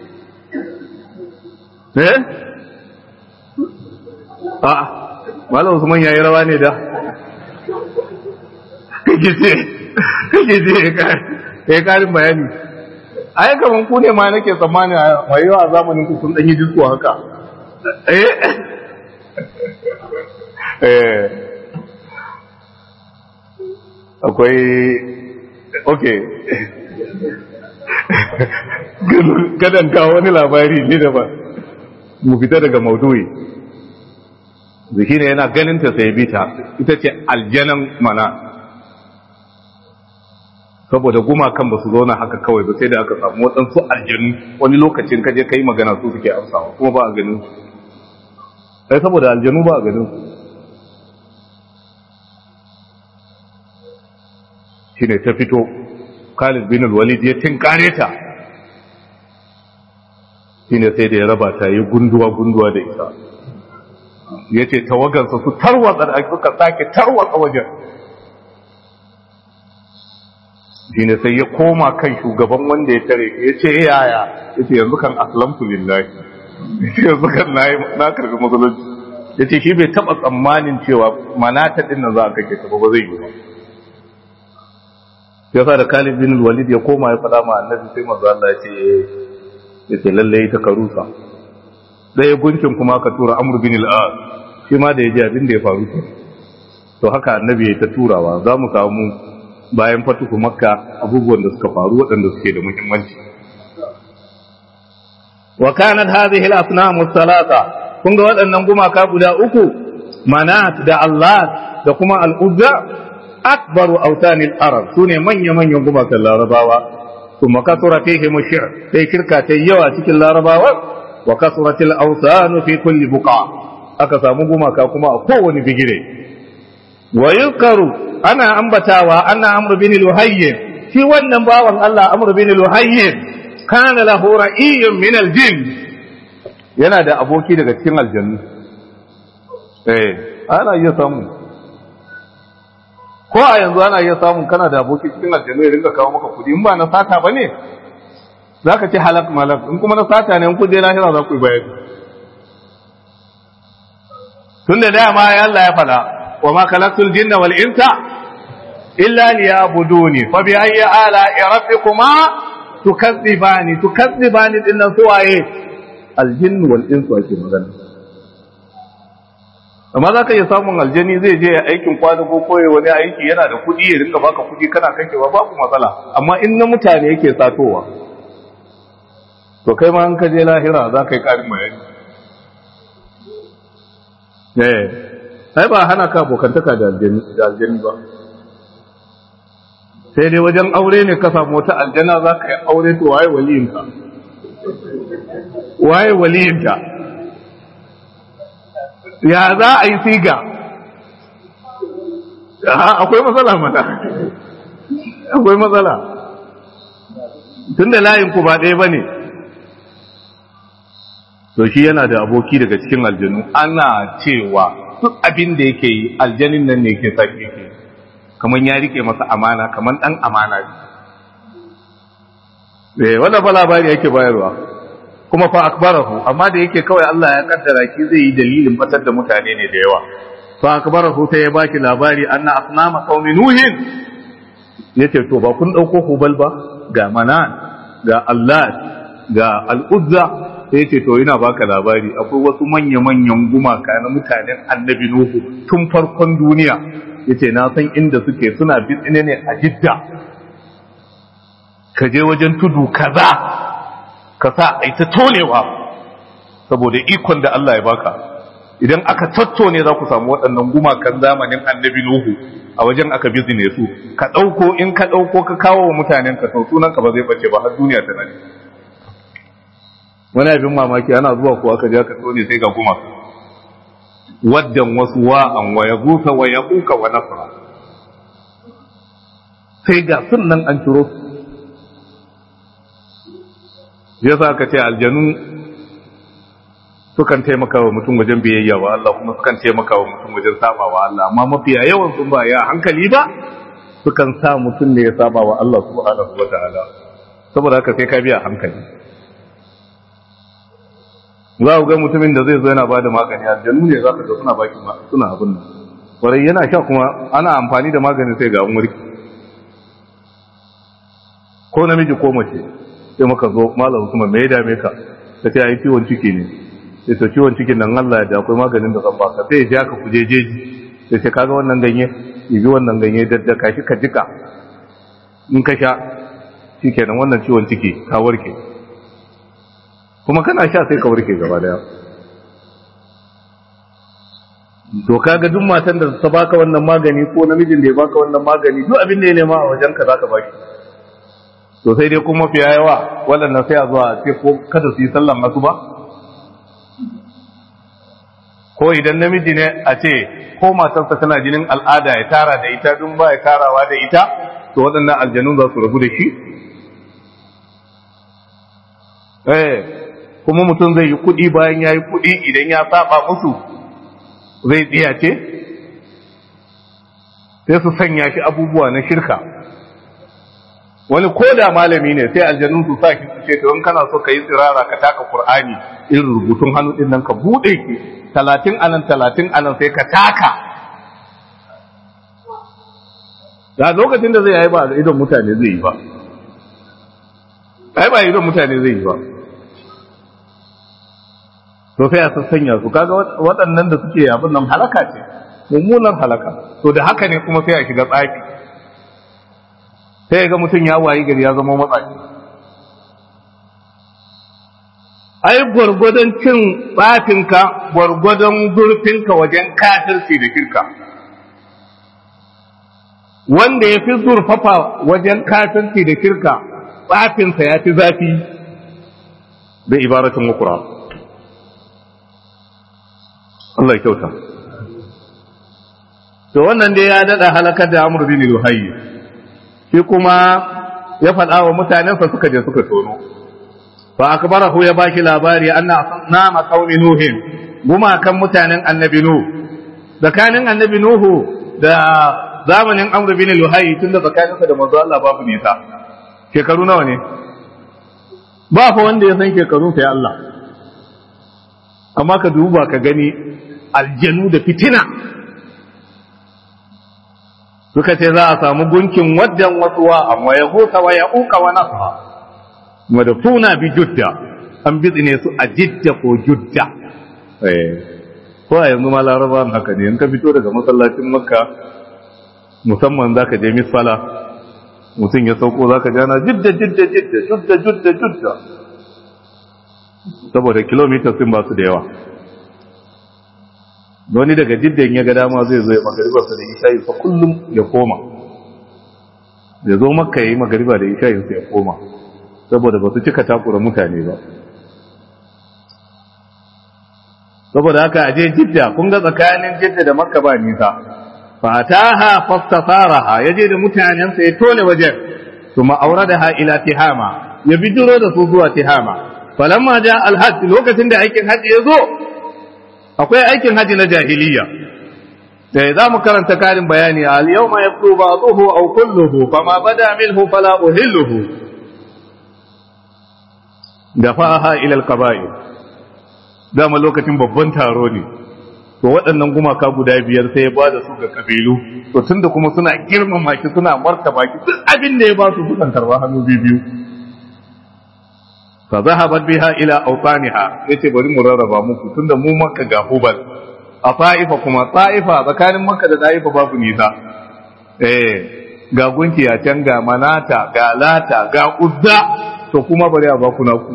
eh a malam usman yayi rawa ne da kake ce kake ce ya karin bayani ai kaman ku ne ma nake tsammani a yawa zamanin ku sun danyi disko haka eh akwai ok kadan kawo wani labari ne da ba mu fita daga maudu'i zuki ne yana ganinta sai bita ita ce aljanan mana saboda gumakan ba su zauna haka kawai ba sai da aka samu waɗansu aljanu wani lokacin kaje ka yi magana su suke amsawa kuma ba a ganin su sai saboda aljanu ba a ganin su shi ne ta fito khalid bin walid ya tinkare ta shi ne sai da ya raba ta yi gunduwa-gunduwa da ita ya ce tawagarsa su tarwatsa da suka sake tarwatsa wajen shi ne sai ya koma kan shugaban wanda ya tare ya ce yaya ya ce yanzu kan aslamtu lillahi ya ce yanzu kan na karbi musulunci ya ce shi bai taba tsammanin cewa manata din nan za a kake ta ba zai yi ba ya sa da Khalid bin Walid ya koma ya faɗa ma annabi sai manzo Allah ya ce ya ce lalle ta karusa ɗaya gunkin kuma ka tura Amr bin al-As shi ma da ya ji abin da ya faru ke to haka annabi ya ta turawa za mu samu bayan fatuhu makka abubuwan da suka faru waɗanda suke da muhimmanci wa kanat hadhihi al-asnam ath-thalatha kun ga waɗannan gumaka guda uku manat da Allah da kuma al-uzza akbaru autanil arab sune manya manyan gumakan larabawa kuma kasura fihi mushir sai shirka ta yawa cikin larabawa wa kasuratil awsan fi kulli buqa aka samu gumaka kuma a kowane bigire wa yuzkaru ana ambatawa anna amr bin luhayy shi wannan bawan Allah amr bin luhayy kana lahu ra'iyyun min aljin yana da aboki daga cikin aljannu eh ana iya samu ko a yanzu ana iya samun kana da aboki cikin aljannu ya ringa kawo maka kudi in ba na sata ba ne za ka ci halak malak in kuma na sata ne in kuje lahira za ku yi bayani tun da dama ya Allah ya fada wa ma kalaktul jinna wal insa illa liyabuduni fa bi ayyi ala rabbikuma tukazzibani tukazzibani din nan suwaye aljinn wal insu ake magana amma za ka iya samun aljani zai je ya aikin kwadago ko ya wani aiki yana da kuɗi ya rinka baka kuɗi kana kashewa babu matsala amma in na mutane yake satowa to kai ma an ka je lahira za ka yi ƙarin bayani eh ai ba hana ka abokantaka da aljani da aljani ba sai dai wajen aure ne ka samu wata aljana za ka yi aure to waye waliyinka waye waliyinta ya za a yi siga akwai matsala mana akwai matsala tun da layinku ba ɗaya ba ne to shi yana da aboki daga cikin aljanu ana cewa duk abin da yake yi aljanin nan ne ke sake yake kamar ya rike masa amana kamar ɗan amana ne wanda fa labari yake bayarwa kuma fa akbarahu amma da yake kawai Allah ya kaddara ki zai yi dalilin batar da mutane ne da yawa fa akbarahu sai ya baki labari anna asnama qaumi nuhin yace to ba kun dauko hubal ba ga manan ga Allah ga al-uzza sai yace to ina baka labari akwai wasu manya manyan gumaka na mutanen annabi nuhu tun farkon duniya yace na san inda suke suna bitsine ne a jidda ka je wajen tudu kaza ka sa a yi ta tonewa saboda ikon da Allah ya baka idan aka tattone za ku samu waɗannan gumakan zamanin annabi Nuhu a wajen aka bizine su ka ɗauko in ka ɗauko ka kawo wa mutanen ka sau sunan ka ba zai bace ba har duniya ta nani wani abin mamaki ana zuwa kuwa aka ja ka tone sai ga gumaka waddan wasu wa'an wa ya gusa wa ya kuka wa nasara sai ga sunan an ciro su ya sa ka ce aljanu sukan taimaka wa mutum wajen biyayya wa Allah kuma sukan taimaka wa mutum wajen saba wa Allah amma mafiya yawan sun ba ya hankali ba sukan sa mutum ne ya saba wa Allah subhanahu wa ta'ala saboda haka sai ka biya hankali za ku ga mutumin da zai zo yana bada magani aljanu ne za ka ga suna baki suna abin nan kwarai yana sha kuma ana amfani da magani sai ga an warki ko namiji ko mace sai maka zo malam Usman me ya dame ka ka ce ai ciwon ciki ne sai to ciwon cikin nan Allah da akwai maganin da zan baka sai ya ja ka kuje jeji sai sai kaga wannan ganye ibi wannan ganye daddaka shi ka jika in ka sha shikenan wannan ciwon ciki ka warke kuma kana sha sai ka warke gaba daya to kaga duk matan da ta baka wannan magani ko namijin da ya baka wannan magani duk abin da ya nema a wajen ka zaka baki to sai dai kuma fiya yawa waɗannan sai a zuwa ce ko kada su yi sallan asuba ko idan namiji ne a ce ko matarsa tana jinin al'ada ya tara da ita dun ba ya tarawa da ita to waɗannan aljanun za su rabu da shi eh kuma mutum zai yi kuɗi bayan ya yi kuɗi idan ya saba musu zai tsiyace sai su sanya shi abubuwa na shirka wani ko da malami ne sai aljanun su sa shi su ce to in kana so ka yi tsirara ka taka qur'ani irin rubutun hannu din nan ka bude ki talatin anan talatin anan sai ka taka da lokacin da zai yi ba idan mutane zai yi ba ai ba idan mutane zai yi ba to sai a sassanya su kaga waɗannan da suke abin nan halaka ce mummunar halaka to da haka ne kuma sai a shiga tsafi sai ga mutum ya wayi gari ya zama matsaci ai gwargwadon cin tsafinka gwargwadon zurfinka wajen kafirci da shirka wanda ya fi zurfafa wajen kafirci da shirka tsafinsa ya fi zafi da ibaratun mukura Allah ya kyauta to wannan dai ya dada halakar da Amr bin Luhayy shi kuma ya faɗa wa mutanensa suka je suka tono fa akbarahu ya baki labari anna nama qaumi nuhin guma kan mutanen annabi nuh tsakanin annabi nuhu da zamanin Amr bin Luhayy tunda tsakaninsa da manzo Allah babu nisa shekaru nawa ne ba fa wanda ya san shekarun sai Allah amma ka duba ka gani aljanu da fitina suka ce za a samu gunkin waddan wasuwa amma ya huta wa ya uka wa nasa madafuna bi judda an bizine su a jidda ko judda ko a yanzu ma laraba haka ne in ka fito daga masallacin makka musamman za ka je misfala mutum ya sauko za ka jana jidda jidda jidda judda judda judda saboda kilomita sun ba su da yawa wani daga jiddan ya ga dama zai zo ya magaribarsa da ishayi fa kullum ya koma ya zo makka ya yi magariba da ishayinsa ya koma saboda ba su cika takura mutane ba saboda haka aje jidda kun ga tsakanin jidda da makka ba nisa fataha fastasaraha yaje da mutanensa ya tone wajen kuma auradaha ila tihama ya bidiro da su zuwa tihama falamma ja alhajj lokacin da aikin haji ya zo akwai aikin haji na jahiliya da za mu karanta karin bayani al yawma yabdu ba'dahu aw kulluhu fama bada minhu fala uhilluhu dafaha ila al-qaba'il dama lokacin babban taro ne to waɗannan gumaka guda biyar sai ya ba da su ga kabilu to tunda kuma suna girmama ki suna martaba ki duk abin da ya ba su sukan karba hannu biyu fa zahabat biha ila awtaniha yace bari mu rarraba muku tunda mu makka ga hubal a ta'ifa kuma ta'ifa tsakanin makka da ta'ifa babu nisa eh ga gunki a can ga manata ga lata ga uzza to kuma bari a ba ku naku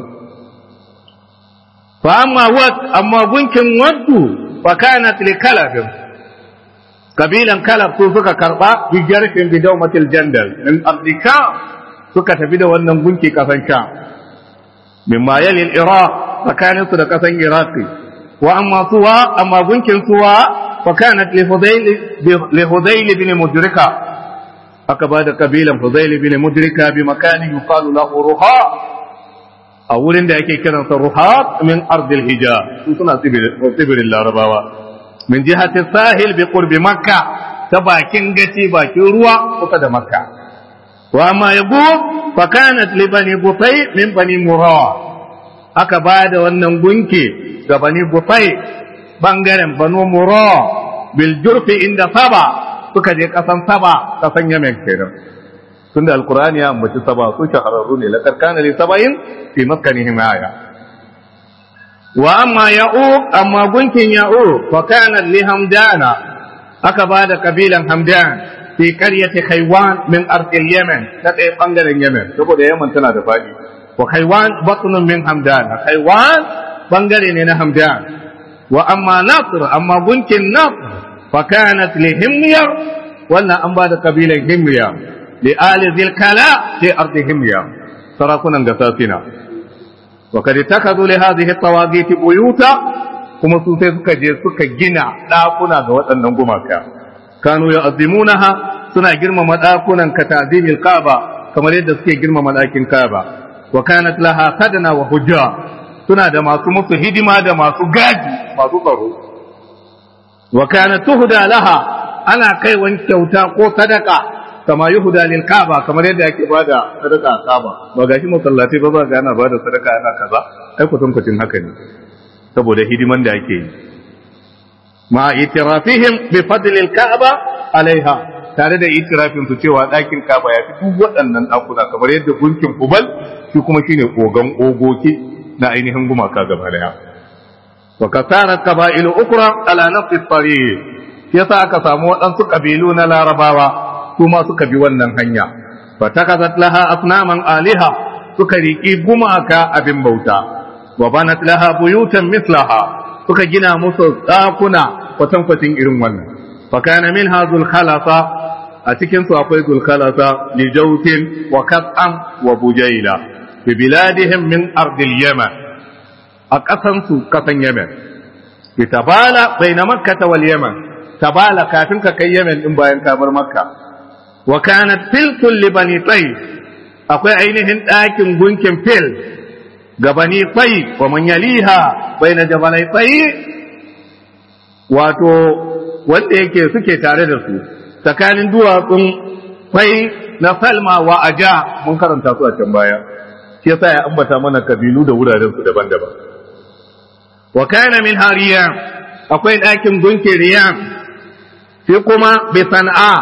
fa amma wat amma gunkin waddu fa kanat li kalab kabilan kalab su suka karba bi jarfin bi dawmatil jandal min abdika suka tafi da wannan gunki kasan sha mimma yali al-iraq tsakanin su da kasan iraqi wa amma suwa amma gunkin suwa fa kanat li hudayl li hudayl bin mudrika aka ba da kabilan hudayl bin mudrika bi makanin yuqalu lahu ruha a wurin da yake kiransa ruhat min ardil hijaz su suna tsibirin larabawa min jihati sahil bi qurbi makka ta bakin gaci bakin ruwa kusa da makka wa ma yabu fa kanat li bani butay min bani murawa aka ba da wannan gunki ga bani butay bangaren banu murawa bil jurfi inda saba suka je kasan saba kasan yamen kenan tunda alqur'ani ya ambaci saba su shahararru ne laqad kana li sabain fi maskanihim aya wa amma ya'uq amma gunkin ya'uq fa kana li hamdana aka ba da kabilan hamdan fi qaryati khaywan min ardil yaman ta ɗaya bangaren yaman saboda yaman tana da faɗi wa khaywan batnun min hamdan khaywan bangare ne na hamdan wa amma nasr amma gunkin nasr fa kanat li himyar wannan an ba da kabilan himya li ali zilkala fi ardi himya sarakunan gasasina وقد اتخذوا لهذه الطواغيت بيوتا kuma su sai suka je suka gina ɗakuna ga waɗannan gumaka kanu ya azimunaha suna girmama ɗakunan ka ta'zimil kaaba kamar yadda suke girmama ɗakin kaaba wa kanat laha kadana wa hujja suna da masu musu hidima da masu gaji masu tsaro wa kanat tuhda laha ana kai wani kyauta ko sadaka kama yuhuda lil kaaba kamar yadda yake bada sadaka a kaaba ba gashi masallatai ba za ga ana bada sadaka ana kaza ai kutankucin haka ne saboda hidiman da ake yi ma itirafihim bi fadl al kaaba alaiha tare da itirafin su cewa dakin kaaba ya fi duk waɗannan dakuna kamar yadda gunkin kubal shi kuma shine kogan ogoki na ainihin gumaka gaba daya wa kasarat qaba'ilu ukra ala nafsi tariq yasa aka samu waɗansu kabilu na larabawa kuma suka bi wannan hanya fatakazat laha asnaman aliha suka riki gumaka abin bauta wa banat laha buyutan mislaha suka gina musu dakuna kwatankwacin irin wannan fa kana minha zul khalasa a cikin su akwai zul khalasa li jawtin wa qat'am wa bujaila bi biladihim min ardil yaman a kasan su kasan yaman bi tabala baina makkah wal yaman tabala kafin ka kai yaman din bayan ka bar makka wa kanat filkun li bani tsayi akwai ainihin ɗakin gunkin fil ga bani tsayi wa man yaliha bai na jabalai tsayi wato wanda yake suke tare da su tsakanin duwatsun tsayi na salma wa aja mun karanta su a can baya shi yasa ya ambata mana kabilu da wuraren su daban-daban wa kana min hariyam akwai ɗakin gunkin riyam sai kuma bi san'a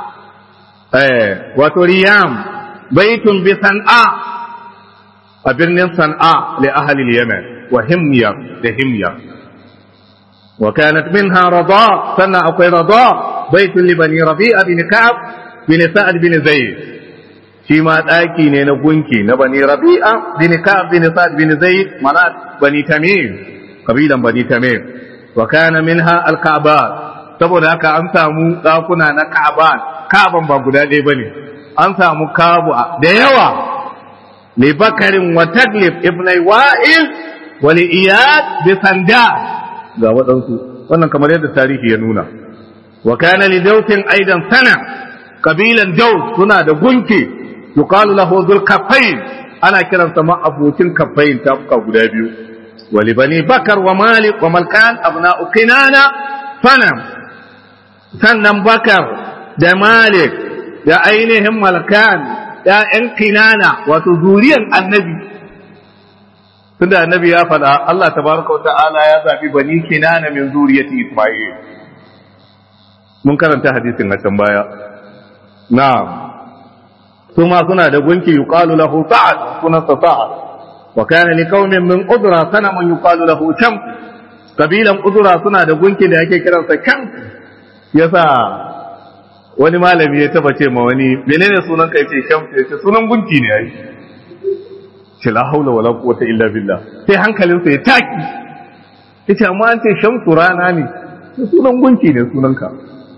wato riyam baitun bi san'a a birnin san'a li ahli yaman wa himya da himya wa kanat minha rada sannan akwai rada baitun li bani rabi'a bin ka'ab bin sa'ad bin zayd shi ma daki ne na gunki na bani rabi'a bin ka'ab bin sa'ad bin zayd mana bani tamim kabilan bani tamim wa kana minha al-ka'bat saboda haka an samu dakuna na ka'ban kaban ba guda ɗaya ba ne an samu kabu da yawa li bakarin wa taglib ibnai wa'il wa li iyad bi sanda ga waɗansu wannan kamar yadda tarihi ya nuna wa kana li dautin aidan sana kabilan daus suna da gunki yuqalu lahu dhul kaffain ana kiransa ma abokin kaffain tafuka guda biyu wa li bani bakar wa malik wa malkan abna'u kinana sanam sannan bakar da Malik da ainihin Malkan ‘ya'yan kinana wato zuriyan annabi, tunda annabi ya faɗa Allah tabaraka wa ta'ala ya zaɓi bani kinana min zuriyati Ismail. Mun karanta hadisin a can baya. Na'am. Su ma suna da gunki yuqalu lahu sa'ad sunansa sa'ad. Wa kana li qaumin min udra sanamun yuqalu lahu sham. Kabilan udra suna da gunki da yake kiransa sham. Yasa wani malami ya taba ce ma wani menene sunan kai ce shamsu ya ce sunan gunki ne ai ce la haula wala quwwata illa billah sai hankalinsa ya taki yace amma an ce shamsu rana ne sunan gunki ne sunanka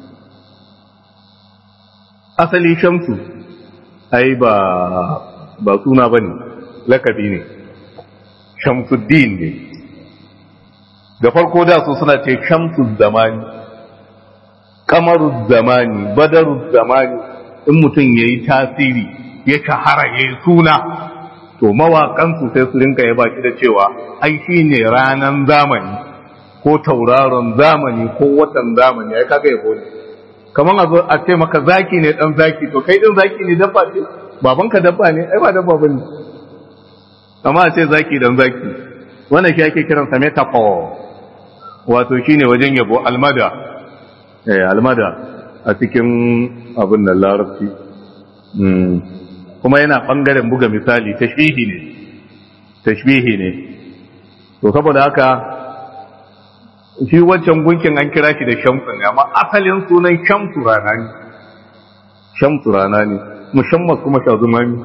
asali shamsu ai ba ba suna bane lakabi ne shamsuddin ne da farko da su suna ce shamsu zamani kamaruz zamani badaruz zamani in mutum ya yi tasiri ya shahara ya yi suna to mawaƙansu sai su rinka ya baki da cewa ai shi ne ranan zamani ko tauraron zamani ko watan zamani ai kaga yabo ne kamar a zo a ce maka zaki ne dan zaki to kai din zaki ne dabba ce babanka dabba ne ai ba dabba bane amma a ce zaki dan zaki wannan shi ake kiransa metaphor wato shine wajen yabo almada almada a cikin abin da larabci kuma yana ɓangaren buga misali tashbihi ne tashbihi ne to saboda haka shi wancan gunkin an kira shi da shamsu ne amma asalin sunan shamsu rana ne shamsu rana ne musamman kuma shazumami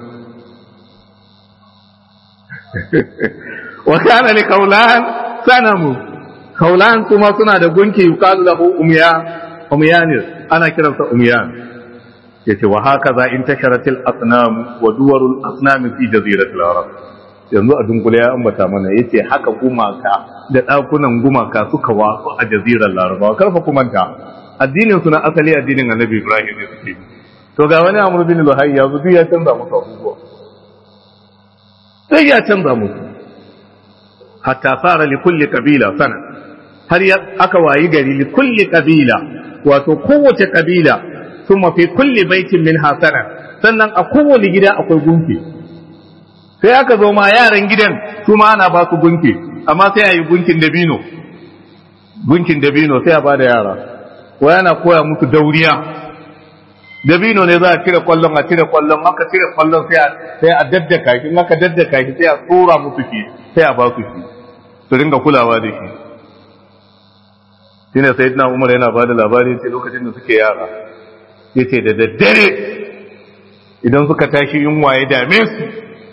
wa kana li kaulan sanamu kaulan kuma suna da gunki yuqalu lahu umya umyan ana kiransa umyan yace wa hakaza intasharatil asnam wa duwarul asnam fi jaziratil arab yanzu a dunkule ya ambata mana yace haka gumaka da dakunan gumaka suka wasu a jazirar larabawa karfa kumanta addinin su na asali addinin annabi ibrahim ne suke to ga wani amr bin luhayy ya zubi ya canza musu abubuwa sai ya canza musu hatta fara li kulli qabila sana har aka wayi gari li kulli qabila wato kowace kabila kuma fi kulli baitin min hasana sannan a kowane gida akwai gunki sai aka zo ma yaran gidan su ma ana ba su gunki amma sai a yi gunkin dabino gunkin dabino sai a ba da yara ko yana koya musu dauriya dabino ne za a cire kwallon a cire kwallon aka cire kwallon sai a daddaka shi in aka daddaka shi sai a tsora musu shi sai a ba su shi su ringa kulawa da shi shine sayyidina Umar yana ba da labari sai lokacin da suke yara yace da daddare idan suka tashi yunwa ya dame su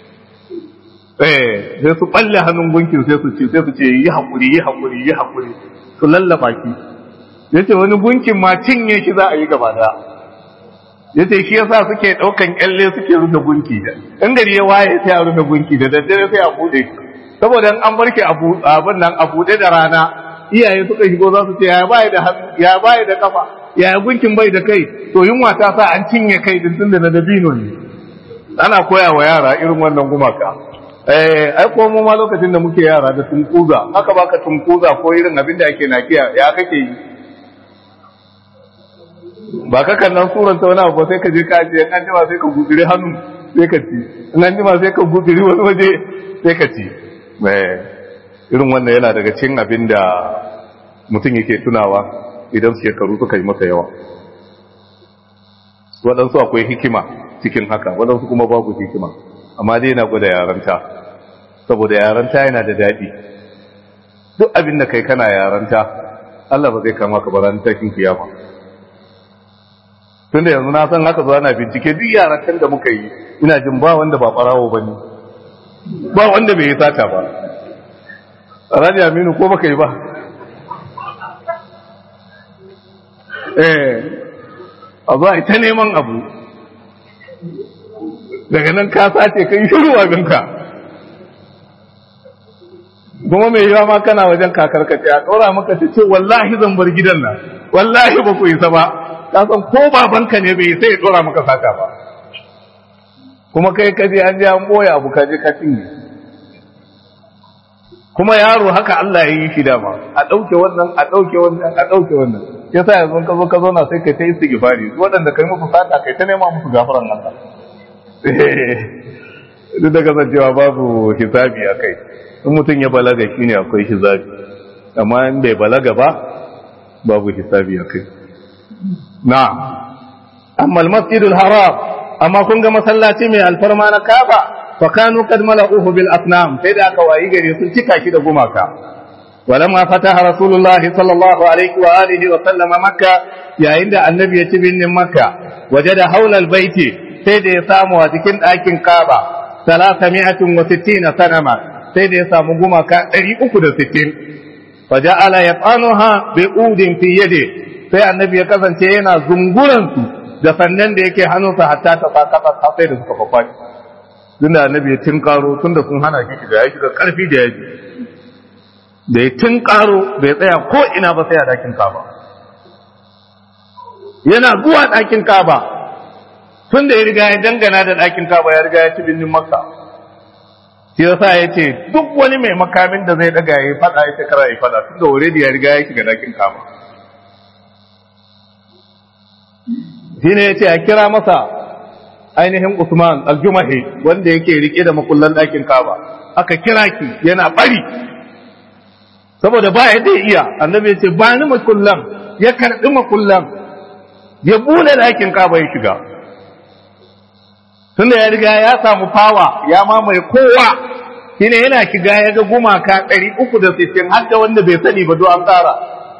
eh sai su balle hannun gunkin sai su ce sai su ce yi hakuri yi hakuri yi hakuri su lallaba ki yace wani gunkin ma cinye shi za a yi gaba da yace shi yasa suke daukan kyalle suke rufe gunki da in gari ya waye sai a rufe gunki da daddare sai a bude saboda an barke abin nan a bude da rana iyaye suka shigo za su ce ya bai da ya bai da kafa ya gunkin bai da kai to yunwa ta sa an cinye kai din tunda na dabino ne ana koya wa yara irin wannan gumaka eh ai ko mu ma lokacin da muke yara da tunkuza haka baka tunkuza ko irin abin da ake nakiya ya kake yi ba ka kan nan suran ta wani abu sai ka je ka je an jima sai ka gudure hannu sai ka ci in an jima sai ka gudure wani waje sai ka ci irin wannan yana daga cikin abin da mutum yake tunawa idan shekaru suka yi masa yawa waɗansu akwai hikima cikin haka waɗansu kuma babu hikima amma dai yana gwada yaranta saboda yaranta yana da daɗi duk abin da kai kana yaranta Allah ba zai kama ka ba ranar tashin kiyama tun da yanzu na san haka zuwa na bincike duk yarantar da muka yi ina jin ba wanda ba ɓarawo ba ne ba wanda bai yi sata ba Alhaji Aminu ko baka yi ba eh a zuwa ita neman abu daga nan ka sace kai shiru abinka kuma mai yawa ma kana wajen kakar ka ce a ɗora maka ta ce wallahi zan bar gidan nan wallahi ba ku isa ba ka san ko babanka ne bai sai ya ɗora maka sata ba kuma kai ka je an je an boye abu ka je ka cinye kuma yaro haka Allah ya yi shi dama a ɗauke wannan a ɗauke wannan a ɗauke wannan ya sa yanzu ka zo ka zauna sai kai ta yi istighfari waɗanda kai musu sata kai ta nema musu gafaran Allah duk da kasancewa babu hisabi a kai in mutum ya balaga shine akwai hisabi amma in bai balaga ba babu hisabi a kai na amma al-masjidul haram amma kun ga masallaci mai alfarma na Kaaba fa kanu kad mala'uhu bil asnam sai da aka wayi gare sun cika shi da gumaka walamma fataha rasulullahi sallallahu alaihi wa alihi wa sallama makka yayin da annabi ya ci binnin makka wajada haula al baiti sai da ya samu a cikin ɗakin Kaaba 360 sanama sai da ya samu gumaka 360 fa ja'ala yaqanuha bi udin fi yadi sai annabi ya kasance yana zunguran su da sannan da yake hannunsa hatta ta sa kasa sai da suka fafaci tun da annabi ya tinkaro tun da sun hana shi shiga ya shiga karfi da yaji da ya tinkaro bai tsaya ko ina ba sai a dakin kaba yana zuwa dakin kaba tun da ya riga ya dangana da dakin kaba ya riga ya ci binnin makka shi yasa ya ce duk wani mai makamin da zai daga ya fada ya kara ya fada tun da already ya riga ya shiga dakin kaba shi ne ya ce a kira masa ainihin Usman aljumahi wanda yake rike da makullan ɗakin kaba aka kira ki yana bari saboda ba yadda ya iya annabi ya ce ba ni makullan ya karɓi makullan ya bule ɗakin kaba ya shiga tunda ya riga ya samu fawa ya mamaye kowa shine yana kiga ya ga gumaka 360 har da wanda bai sani ba do an tsara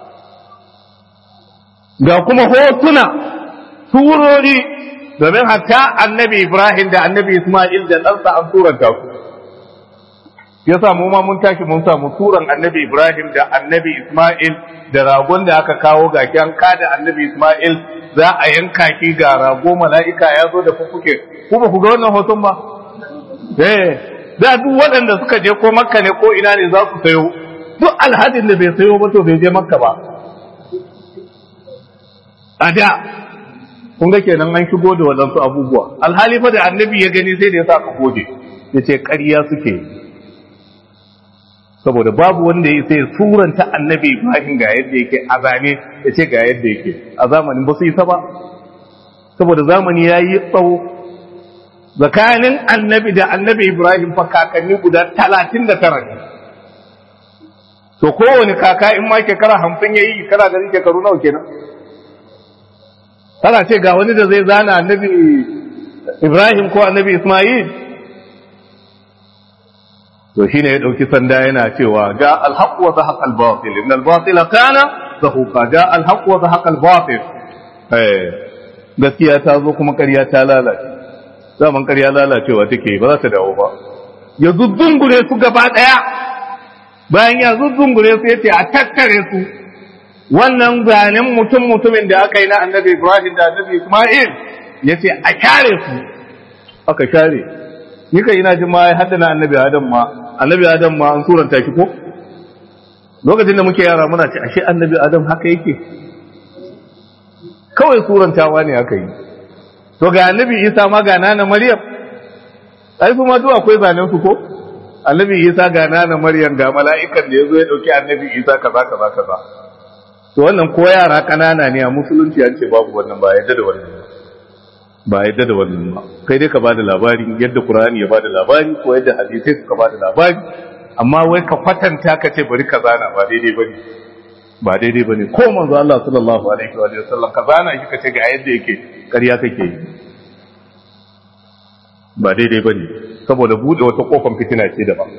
ga kuma hotuna surori domin hatta annabi Ibrahim da annabi Ismail da ɗansa an turanta su ya samu ma mun tashi mun samu turan annabi Ibrahim da annabi Ismail da ragon da aka kawo ga an kada annabi Ismail za a yanka shi ga rago mala'ika ya zo da fufuke ku ba ku ga wannan hoton ba eh da duk waɗanda suka je ko makka ne ko ina ne za su sayo duk alhadin da bai sayo ba to bai je makka ba a da kun ga kenan an shigo da waɗansu abubuwa alhali fa da annabi ya gani sai da ya sa ka goge ya ce ƙarya suke saboda babu wanda ya sai suranta annabi ibrahim ga yadda yake a zane ya ce ga yadda yake a zamanin ba su yi ba saboda zamani ya yi tsawo tsakanin annabi da annabi ibrahim fa kakanni guda talatin da tara ne to kowane kaka in ma shekara hamsin ya yi kana ganin shekaru nawa kenan tana ce ga wani da zai zana annabi ibrahim ko annabi ismail to shine ya dauki sanda yana cewa ja alhaq wa zahaqa albatil inna albatila kana zahuqa ja alhaq wa zahaqa albatil eh gaskiya ta zo kuma ƙarya ta lalace zaman ƙarya lalacewa take ba za ta dawo ba ya zuzzungure su gaba daya bayan ya zuzzungure su yace a tattare su wannan zanen mutum mutumin da aka yi na annabi Ibrahim da annabi Ismail ya ce a share su aka share ni kai ina jin ma ya haddana annabi Adam ma annabi Adam ma an suranta shi ko lokacin da muke yara muna ce ashe annabi Adam haka yake kawai surantawa ne aka yi to ga annabi Isa ma ga nana Maryam ai kuma duk akwai zanen su ko annabi Isa ga nana Maryam ga mala'ikan da yazo ya dauki annabi Isa kaza kaza kaza to wannan ko yara kanana ne a musulunci an ce babu wannan ba yadda da wannan ba yadda da wannan ba kai dai ka bada labari yadda qur'ani ya bada labari ko yadda hadisi suka bada labari amma wai ka kwatanta ka ce bari ka zana ba daidai bane ba daidai bane ko manzo Allah sallallahu alaihi wa sallam ka zana shi ka ce ga yadda yake ƙarya kake yi ba daidai bane saboda bude wata kofar fitina ce daban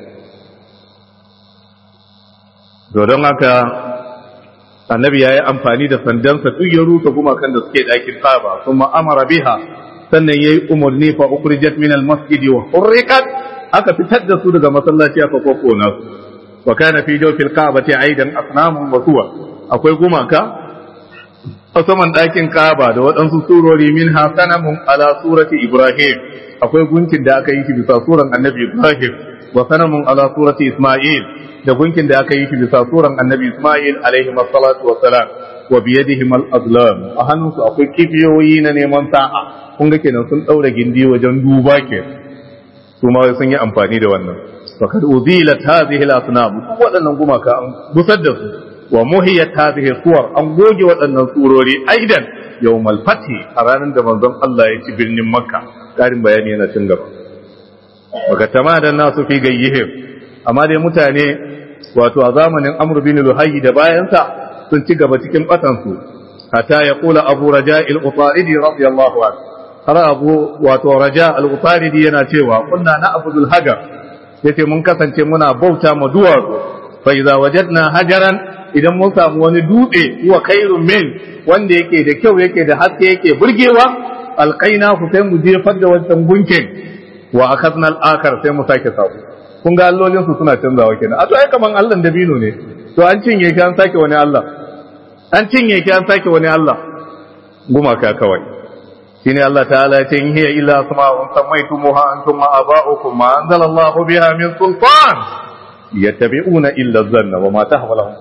don haka annabi ya yi amfani da sandansa duk ya rusa gumakan da suke ɗakin kaba sun ma'amara biha sannan ya yi umarni fa ukhrijat min al-masjid wa hurriqat aka fitar da su daga masallaci aka kokona su wa kana fi jawfil ka'bati aidan asnamun wa suwa akwai gumaka a saman ɗakin kaba da waɗansu surori min hasanamun ala surati ibrahim akwai gunkin da aka yi shi bisa suran annabi ibrahim wa sanamun ala surati isma'il da gunkin da aka yi shi bisa suran annabi Ismail alaihi salatu wa salam wa biyadihim al-azlam a hannunsu akwai kifiyoyi na neman sa'a kun ga kenan sun daura gindi wajen duba ke su ma sun yi amfani da wannan fakad uzilat hadhihi al-asnam waɗannan gumaka an busar da su wa muhiyat hadhihi suwar an goge waɗannan surori aidan yawmal fathi a ranar da manzon Allah ya ci birnin Makka karin bayani yana cin gaba wa tamadan nasu fi gayyihim amma dai mutane wato a zamanin amr bin luhayy da bayansa sun ci gaba cikin batansu hatta ya kula abu raja al-utaridi radiyallahu anhu har abu wato raja al-utaridi yana cewa kunna na abudul hajar yace mun kasance muna bauta ma duwatsu fa idza wajadna hajaran idan mun samu wani dutse huwa khairun min wanda yake da kyau yake da haske yake burgewa alqaina ku sai mu jefar da wancan gunkin wa akhadna al-akhar sai mu sake sako kun ga allolin su suna canzawa kenan a to ai kaman Allah dabino ne to an cinye ki an sake wani Allah an cinye ki an sake wani Allah gumaka kawai shine Allah ta'ala ya ce in hiya illa asma'un sammaytumuha antum wa aba'ukum ma anzala Allah biha min sultan yattabi'una illa dhanna wa ma tahwa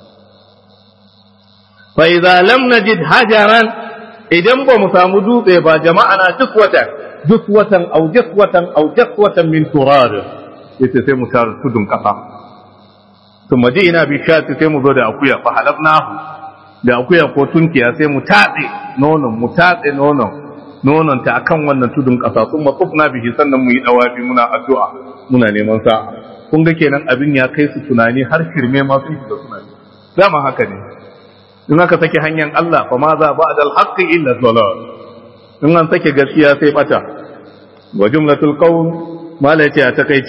fa idza lam najid hajaran idan ba mu samu dutse ba jama'a na duk watan duk watan au duk watan au duk watan min turad yace sai mu tar tudun kasa thumma ina bi shati sai mu zo da akuya fa halabnahu da akuya ko tunkiya sai mu tatse nonon mu tatse nonon nonon ta akan wannan tudun kasa sun matsufna bihi sannan mu yi dawafi muna addu'a muna neman sa kun ga kenan abin ya kai su tunani har shirme ma sun shiga tunani dama haka ne in aka sake hanyar Allah fa ma za ba'da al-haqqi illa dhalal in an sake gaskiya sai bata wa jumlatul qawl mala yace a takaice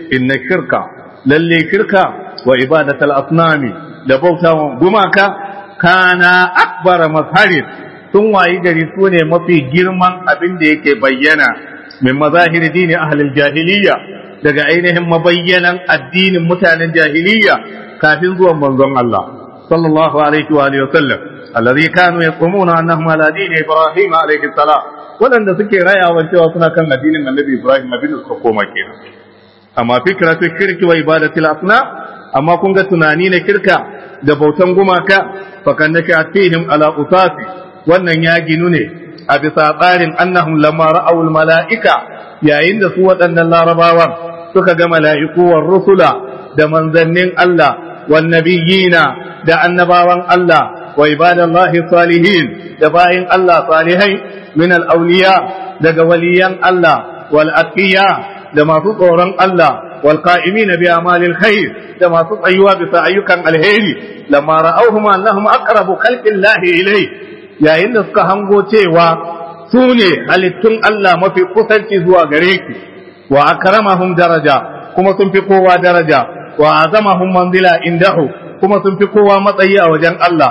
inna shirka lalle shirka wa ibadatul asnami da bautawan gumaka kana akbara mazharin sun wayi gari su ne mafi girman abin da yake bayyana min mazahiri dini ahlil jahiliya daga ainihin mabayyanan addinin mutanen jahiliya kafin zuwan manzon Allah sallallahu alaihi wa alihi wasallam alladhi kanu yaqumuna annahum ala dini ibrahim alaihi salam wadanda suke rayawa cewa suna kan addinin annabi ibrahim abin da suka koma kenan amma fikratu shirki wa ibadatil asna amma kun ga tunani na kirka da bautan gumaka fakan nake fihim ala usasi wannan ya ginu ne a bisa tsarin annahum lamma ra'aw al mala'ika yayin da su waɗannan larabawan suka ga mala'iku war rusula da manzannin Allah wan nabiyina da annabawan Allah wa ibadallahi salihin da bayin Allah salihai min al awliya daga waliyan Allah wal aqiya da masu tsoron Allah wal qa'imina bi amalil khair da masu tsayuwa bisa ayyukan alheri lamma ra'awhum annahum aqrabu khalqillahi ilayhi yayin da suka hango cewa su ne halittun Allah mafi kusanci zuwa gare ki wa akramahum daraja kuma sun fi kowa daraja wa azamahum manzila indahu kuma sun fi kowa matsayi a wajen Allah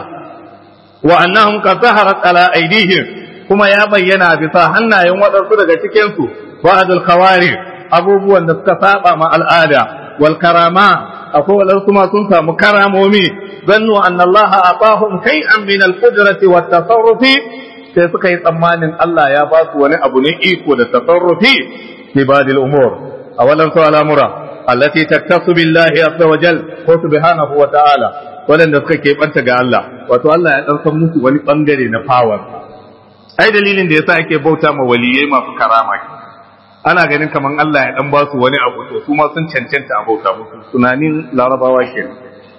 wa annahum qad zaharat ala aydihim kuma ya bayyana bisa hannayen waɗansu daga cikin su ba'dul khawari abubuwan da suka saba ma al'ada wal karama akwai waɗansu ma sun samu karamomi zannu anna Allah atahum shay'an min al-qudrati wat tasarrufi sai suka yi tsammanin Allah ya ba su wani abu ne iko da tasarrufi fi badil umur awalan su al'amura allati taktasu billahi azza wa jal ko subhanahu wa ta'ala wadanda suka keɓanta ga Allah wato Allah ya dan san musu wani bangare na power ai dalilin da yasa ake bauta ma waliyai masu karama ana ganin kaman Allah ya dan ba su wani abu to su ma sun cancanta a bauta musu tunanin larabawa kenan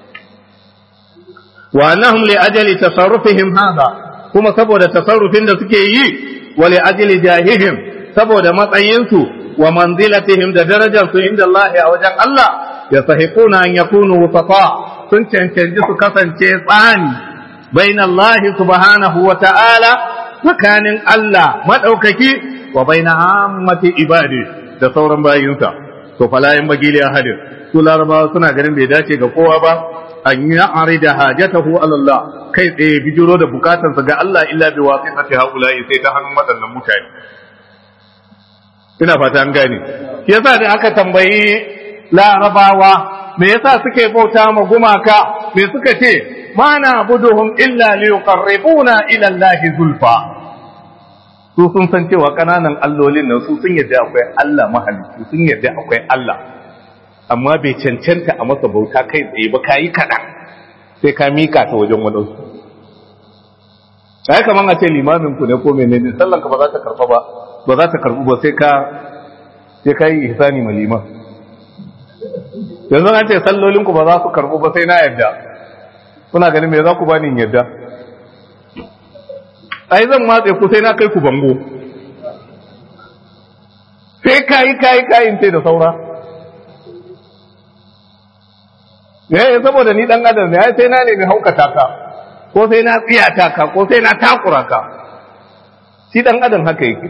wa annahum li ajali tasarrufihim hadha kuma saboda tasarrufin da suke yi wa li ajli jahihim saboda matsayinsu wa manzilatihim da darajarsu inda Allah a wajen Allah ya sahiquna an yakunu wusata sun cancanci su kasance tsani bain Allah subhanahu wa ta'ala tsakanin Allah madaukaki wa bain ammati ibadi da sauran bayinsa to fala yan bagili ahadin su larabawa suna ganin bai dace ga kowa ba an yi arida hajatahu ala Allah kai tsaye bijiro da bukatarsa ga Allah illa bi wasitati haula'i sai ta hannun waɗannan mutane ina fata an gane shi yasa da aka tambayi larabawa me yasa suke bauta ma gumaka me suka ce ma na buduhum illa li yuqarribuna ila Allah zulfa su sun san cewa kananan allolin nan su sun yadda akwai Allah mahalicci sun yadda akwai Allah amma bai cancanta a masa bauta kai tsaye ba kayi kaɗan sai ka mika ta wajen waɗansu ai kaman a ce limamin ku ne ko menene sallan ka ba za ta karɓa ba ba za ta karɓu ba sai ka sai ka yi ihsani ma liman yanzu an ce sallolin ku ba za su karɓu ba sai na yadda kuna ganin me za ku bani in yadda ai zan matse ku sai na kai ku bango sai kayi kayi kayin ce da saura yayin saboda ni dan adam ne ai sai na nemi haukata ka ko sai na tsiyata ka ko sai na takura ka shi dan adam haka yake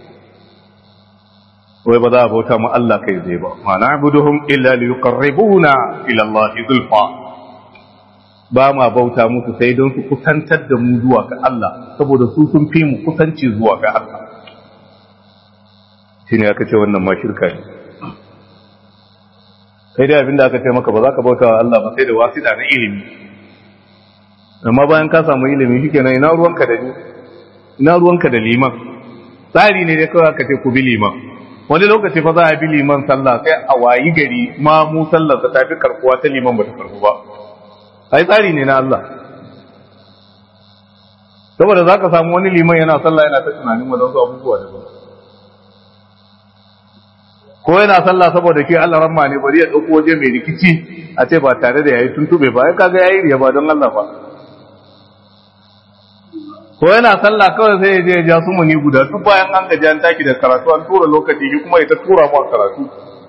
wai ba za a bauta mu Allah kai zai ba ma na'buduhum illa liyuqarribuna ila Allah zulfa ba ma bauta musu sai don su kusantar da mu zuwa ga Allah saboda su sun fi mu kusanci zuwa ga Allah shine aka ce wannan ma shirka ne sai dai abinda aka ce maka ba za ka bauta wa Allah ba sai da wasida na ilimi amma bayan ka samu ilimi shikenan ina ruwanka da ni ina ruwanka da liman tsari ne dai kawai aka ce ku bi liman wani lokaci fa za a bi liman sallah sai a wayi gari ma mu sallar ta tafi karkuwa ta liman ba ta karku ba ai tsari ne na Allah saboda za ka samu wani liman yana sallah yana ta tunanin wadansu abubuwa da ba ko yana sallah saboda ke Allah ramma ne bari ya dauko waje mai rikici a ce ba tare da yayi tuntube ba ai kaga yayi riya ba don Allah ba ko yana sallah kawai sai ya je ya ja su muni guda duk bayan an gaji an taki da karatu an tura lokaci shi kuma ya ta tura mu a karatu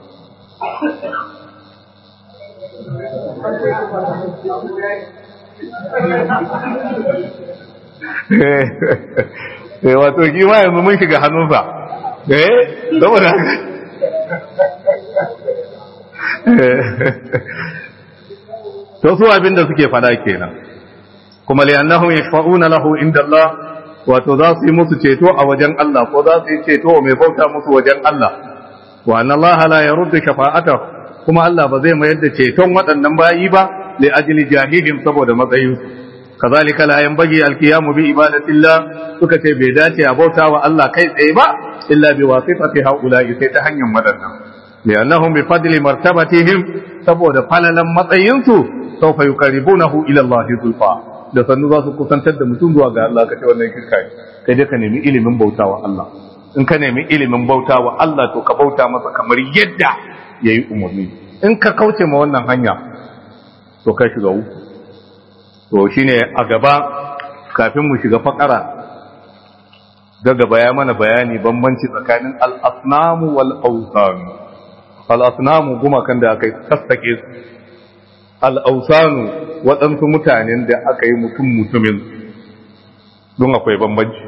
eh wato shi ma yanzu mun shiga hannunsa eh saboda haka to su abin da suke fada kenan kuma li'annahum yashfa'una lahu inda Allah wato za su yi musu ceto a wajen Allah ko za su yi ceto mai bauta musu wajen Allah wa anna Allah la yaruddu shafa'atahu kuma Allah ba zai mayar da ceton waɗannan bayi ba li ajli jahilin saboda matsayin su kazalika la yanbaghi alqiyamu bi ibadatillah suka ce bai dace a bauta wa Allah kai tsaye ba illa bi wasitati haula'i sai ta hanyar waɗannan li'annahum bi fadli martabatihim saboda falalan matsayin su sawfa yuqarribunahu ila Allah zulfa da sannu za su kusantar da mutum zuwa ga Allah kace wannan kirka kai dai ka nemi ilimin bautawa Allah in ka nemi ilimin bautawa Allah to ka bauta masa kamar yadda yayi umarni in ka kauce ma wannan hanya to kai shiga uku to shine a gaba kafin mu shiga fakara ga gaba ya mana bayani bambanci tsakanin al-asnamu wal awsan al-asnamu gumakan da aka sassake su al-awsanu waɗansu mutanen da aka yi mutum mutumin don akwai bambanci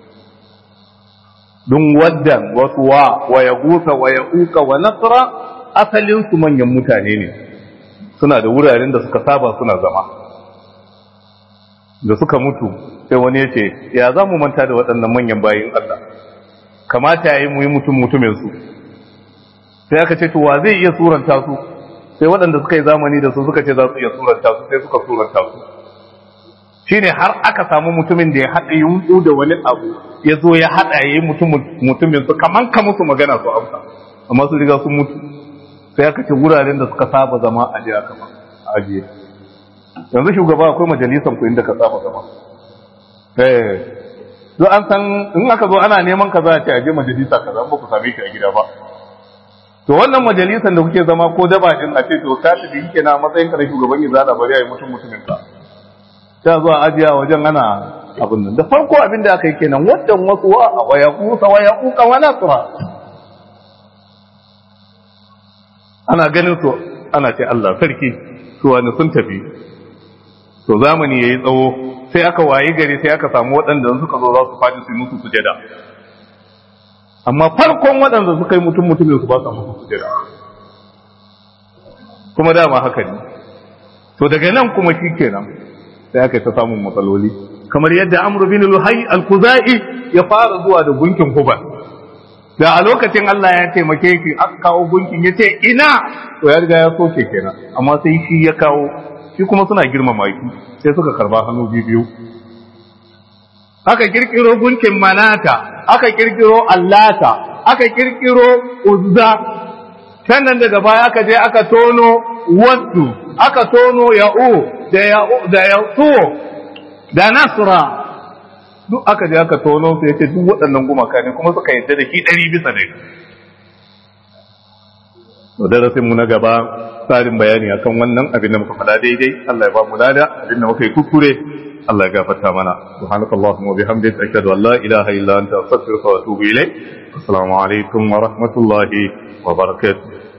don wadda wasu wa wa ya gusa wa ya uka wa nasara asalinsu manyan mutane ne suna da wuraren da suka saba suna zama da suka mutu sai wani ya ce ya za mu manta da waɗannan manyan bayin Allah kamata ya yi mu yi mutum mutuminsu sai aka ce to wa zai iya suranta su sai waɗanda suka yi zamani da su suka ce za su iya suranta su sai suka suranta su shine har aka samu mutumin da ya haɗa yunƙu da wani abu ya zo ya haɗa ya yi mutumin su kaman ka musu magana su amsa amma su riga sun mutu sai aka ce wuraren da suka saba zama a jiya kama a ajiye yanzu shugaba akwai majalisan ku inda ka saba zama eh zo an san in aka zo ana neman ka za a ce aje majalisa kaza ba ku same shi a gida ba to wannan majalisan da kuke zama ko daba din a ce to ka tafi kike na matsayin ka na shugaban izala bari ayi mutum mutumin ka ta zuwa ajiya wajen ana abin nan da farko abin da aka yi kenan wadan wasu wa wa yaqusa wa yaquka wa nasra ana ganin su ana ce Allah sarki to wani sun tafi to zamani yayi tsawo sai aka wayi gari sai aka samu waɗanda suka zo za su faɗi su musu sujada amma farkon waɗanda suka yi mutum mutumin su ba sa musu sujada kuma dama haka ne to daga nan kuma shi kenan sai aka ta samun matsaloli kamar yadda amru bin luhai al-kuzai ya fara zuwa da gunkin hubal da a lokacin Allah ya taimake shi aka kawo gunkin ya ce ina to ya riga ya soke kenan amma sai shi ya kawo shi kuma suna girmama shi sai suka karba hannu biyu aka kirkiro gunkin manata aka kirkiro allata aka kirkiro uzza sannan daga baya aka je aka tono waddu aka tono ya'u da ya'u da ya'u da nasra duk aka je aka tono su yace duk waɗannan gumaka ne kuma suka yadda da shi ɗari bisa ɗari to darasin mu na gaba tsarin bayani akan wannan abin da muka faɗa daidai Allah ya ba mu lada abin da muka yi kuskure Allah ya gafarta mana subhanakallahumma wa bihamdika ashhadu an la ilaha illa anta astaghfiruka wa atubu ilayk assalamu alaikum wa rahmatullahi wa barakatuh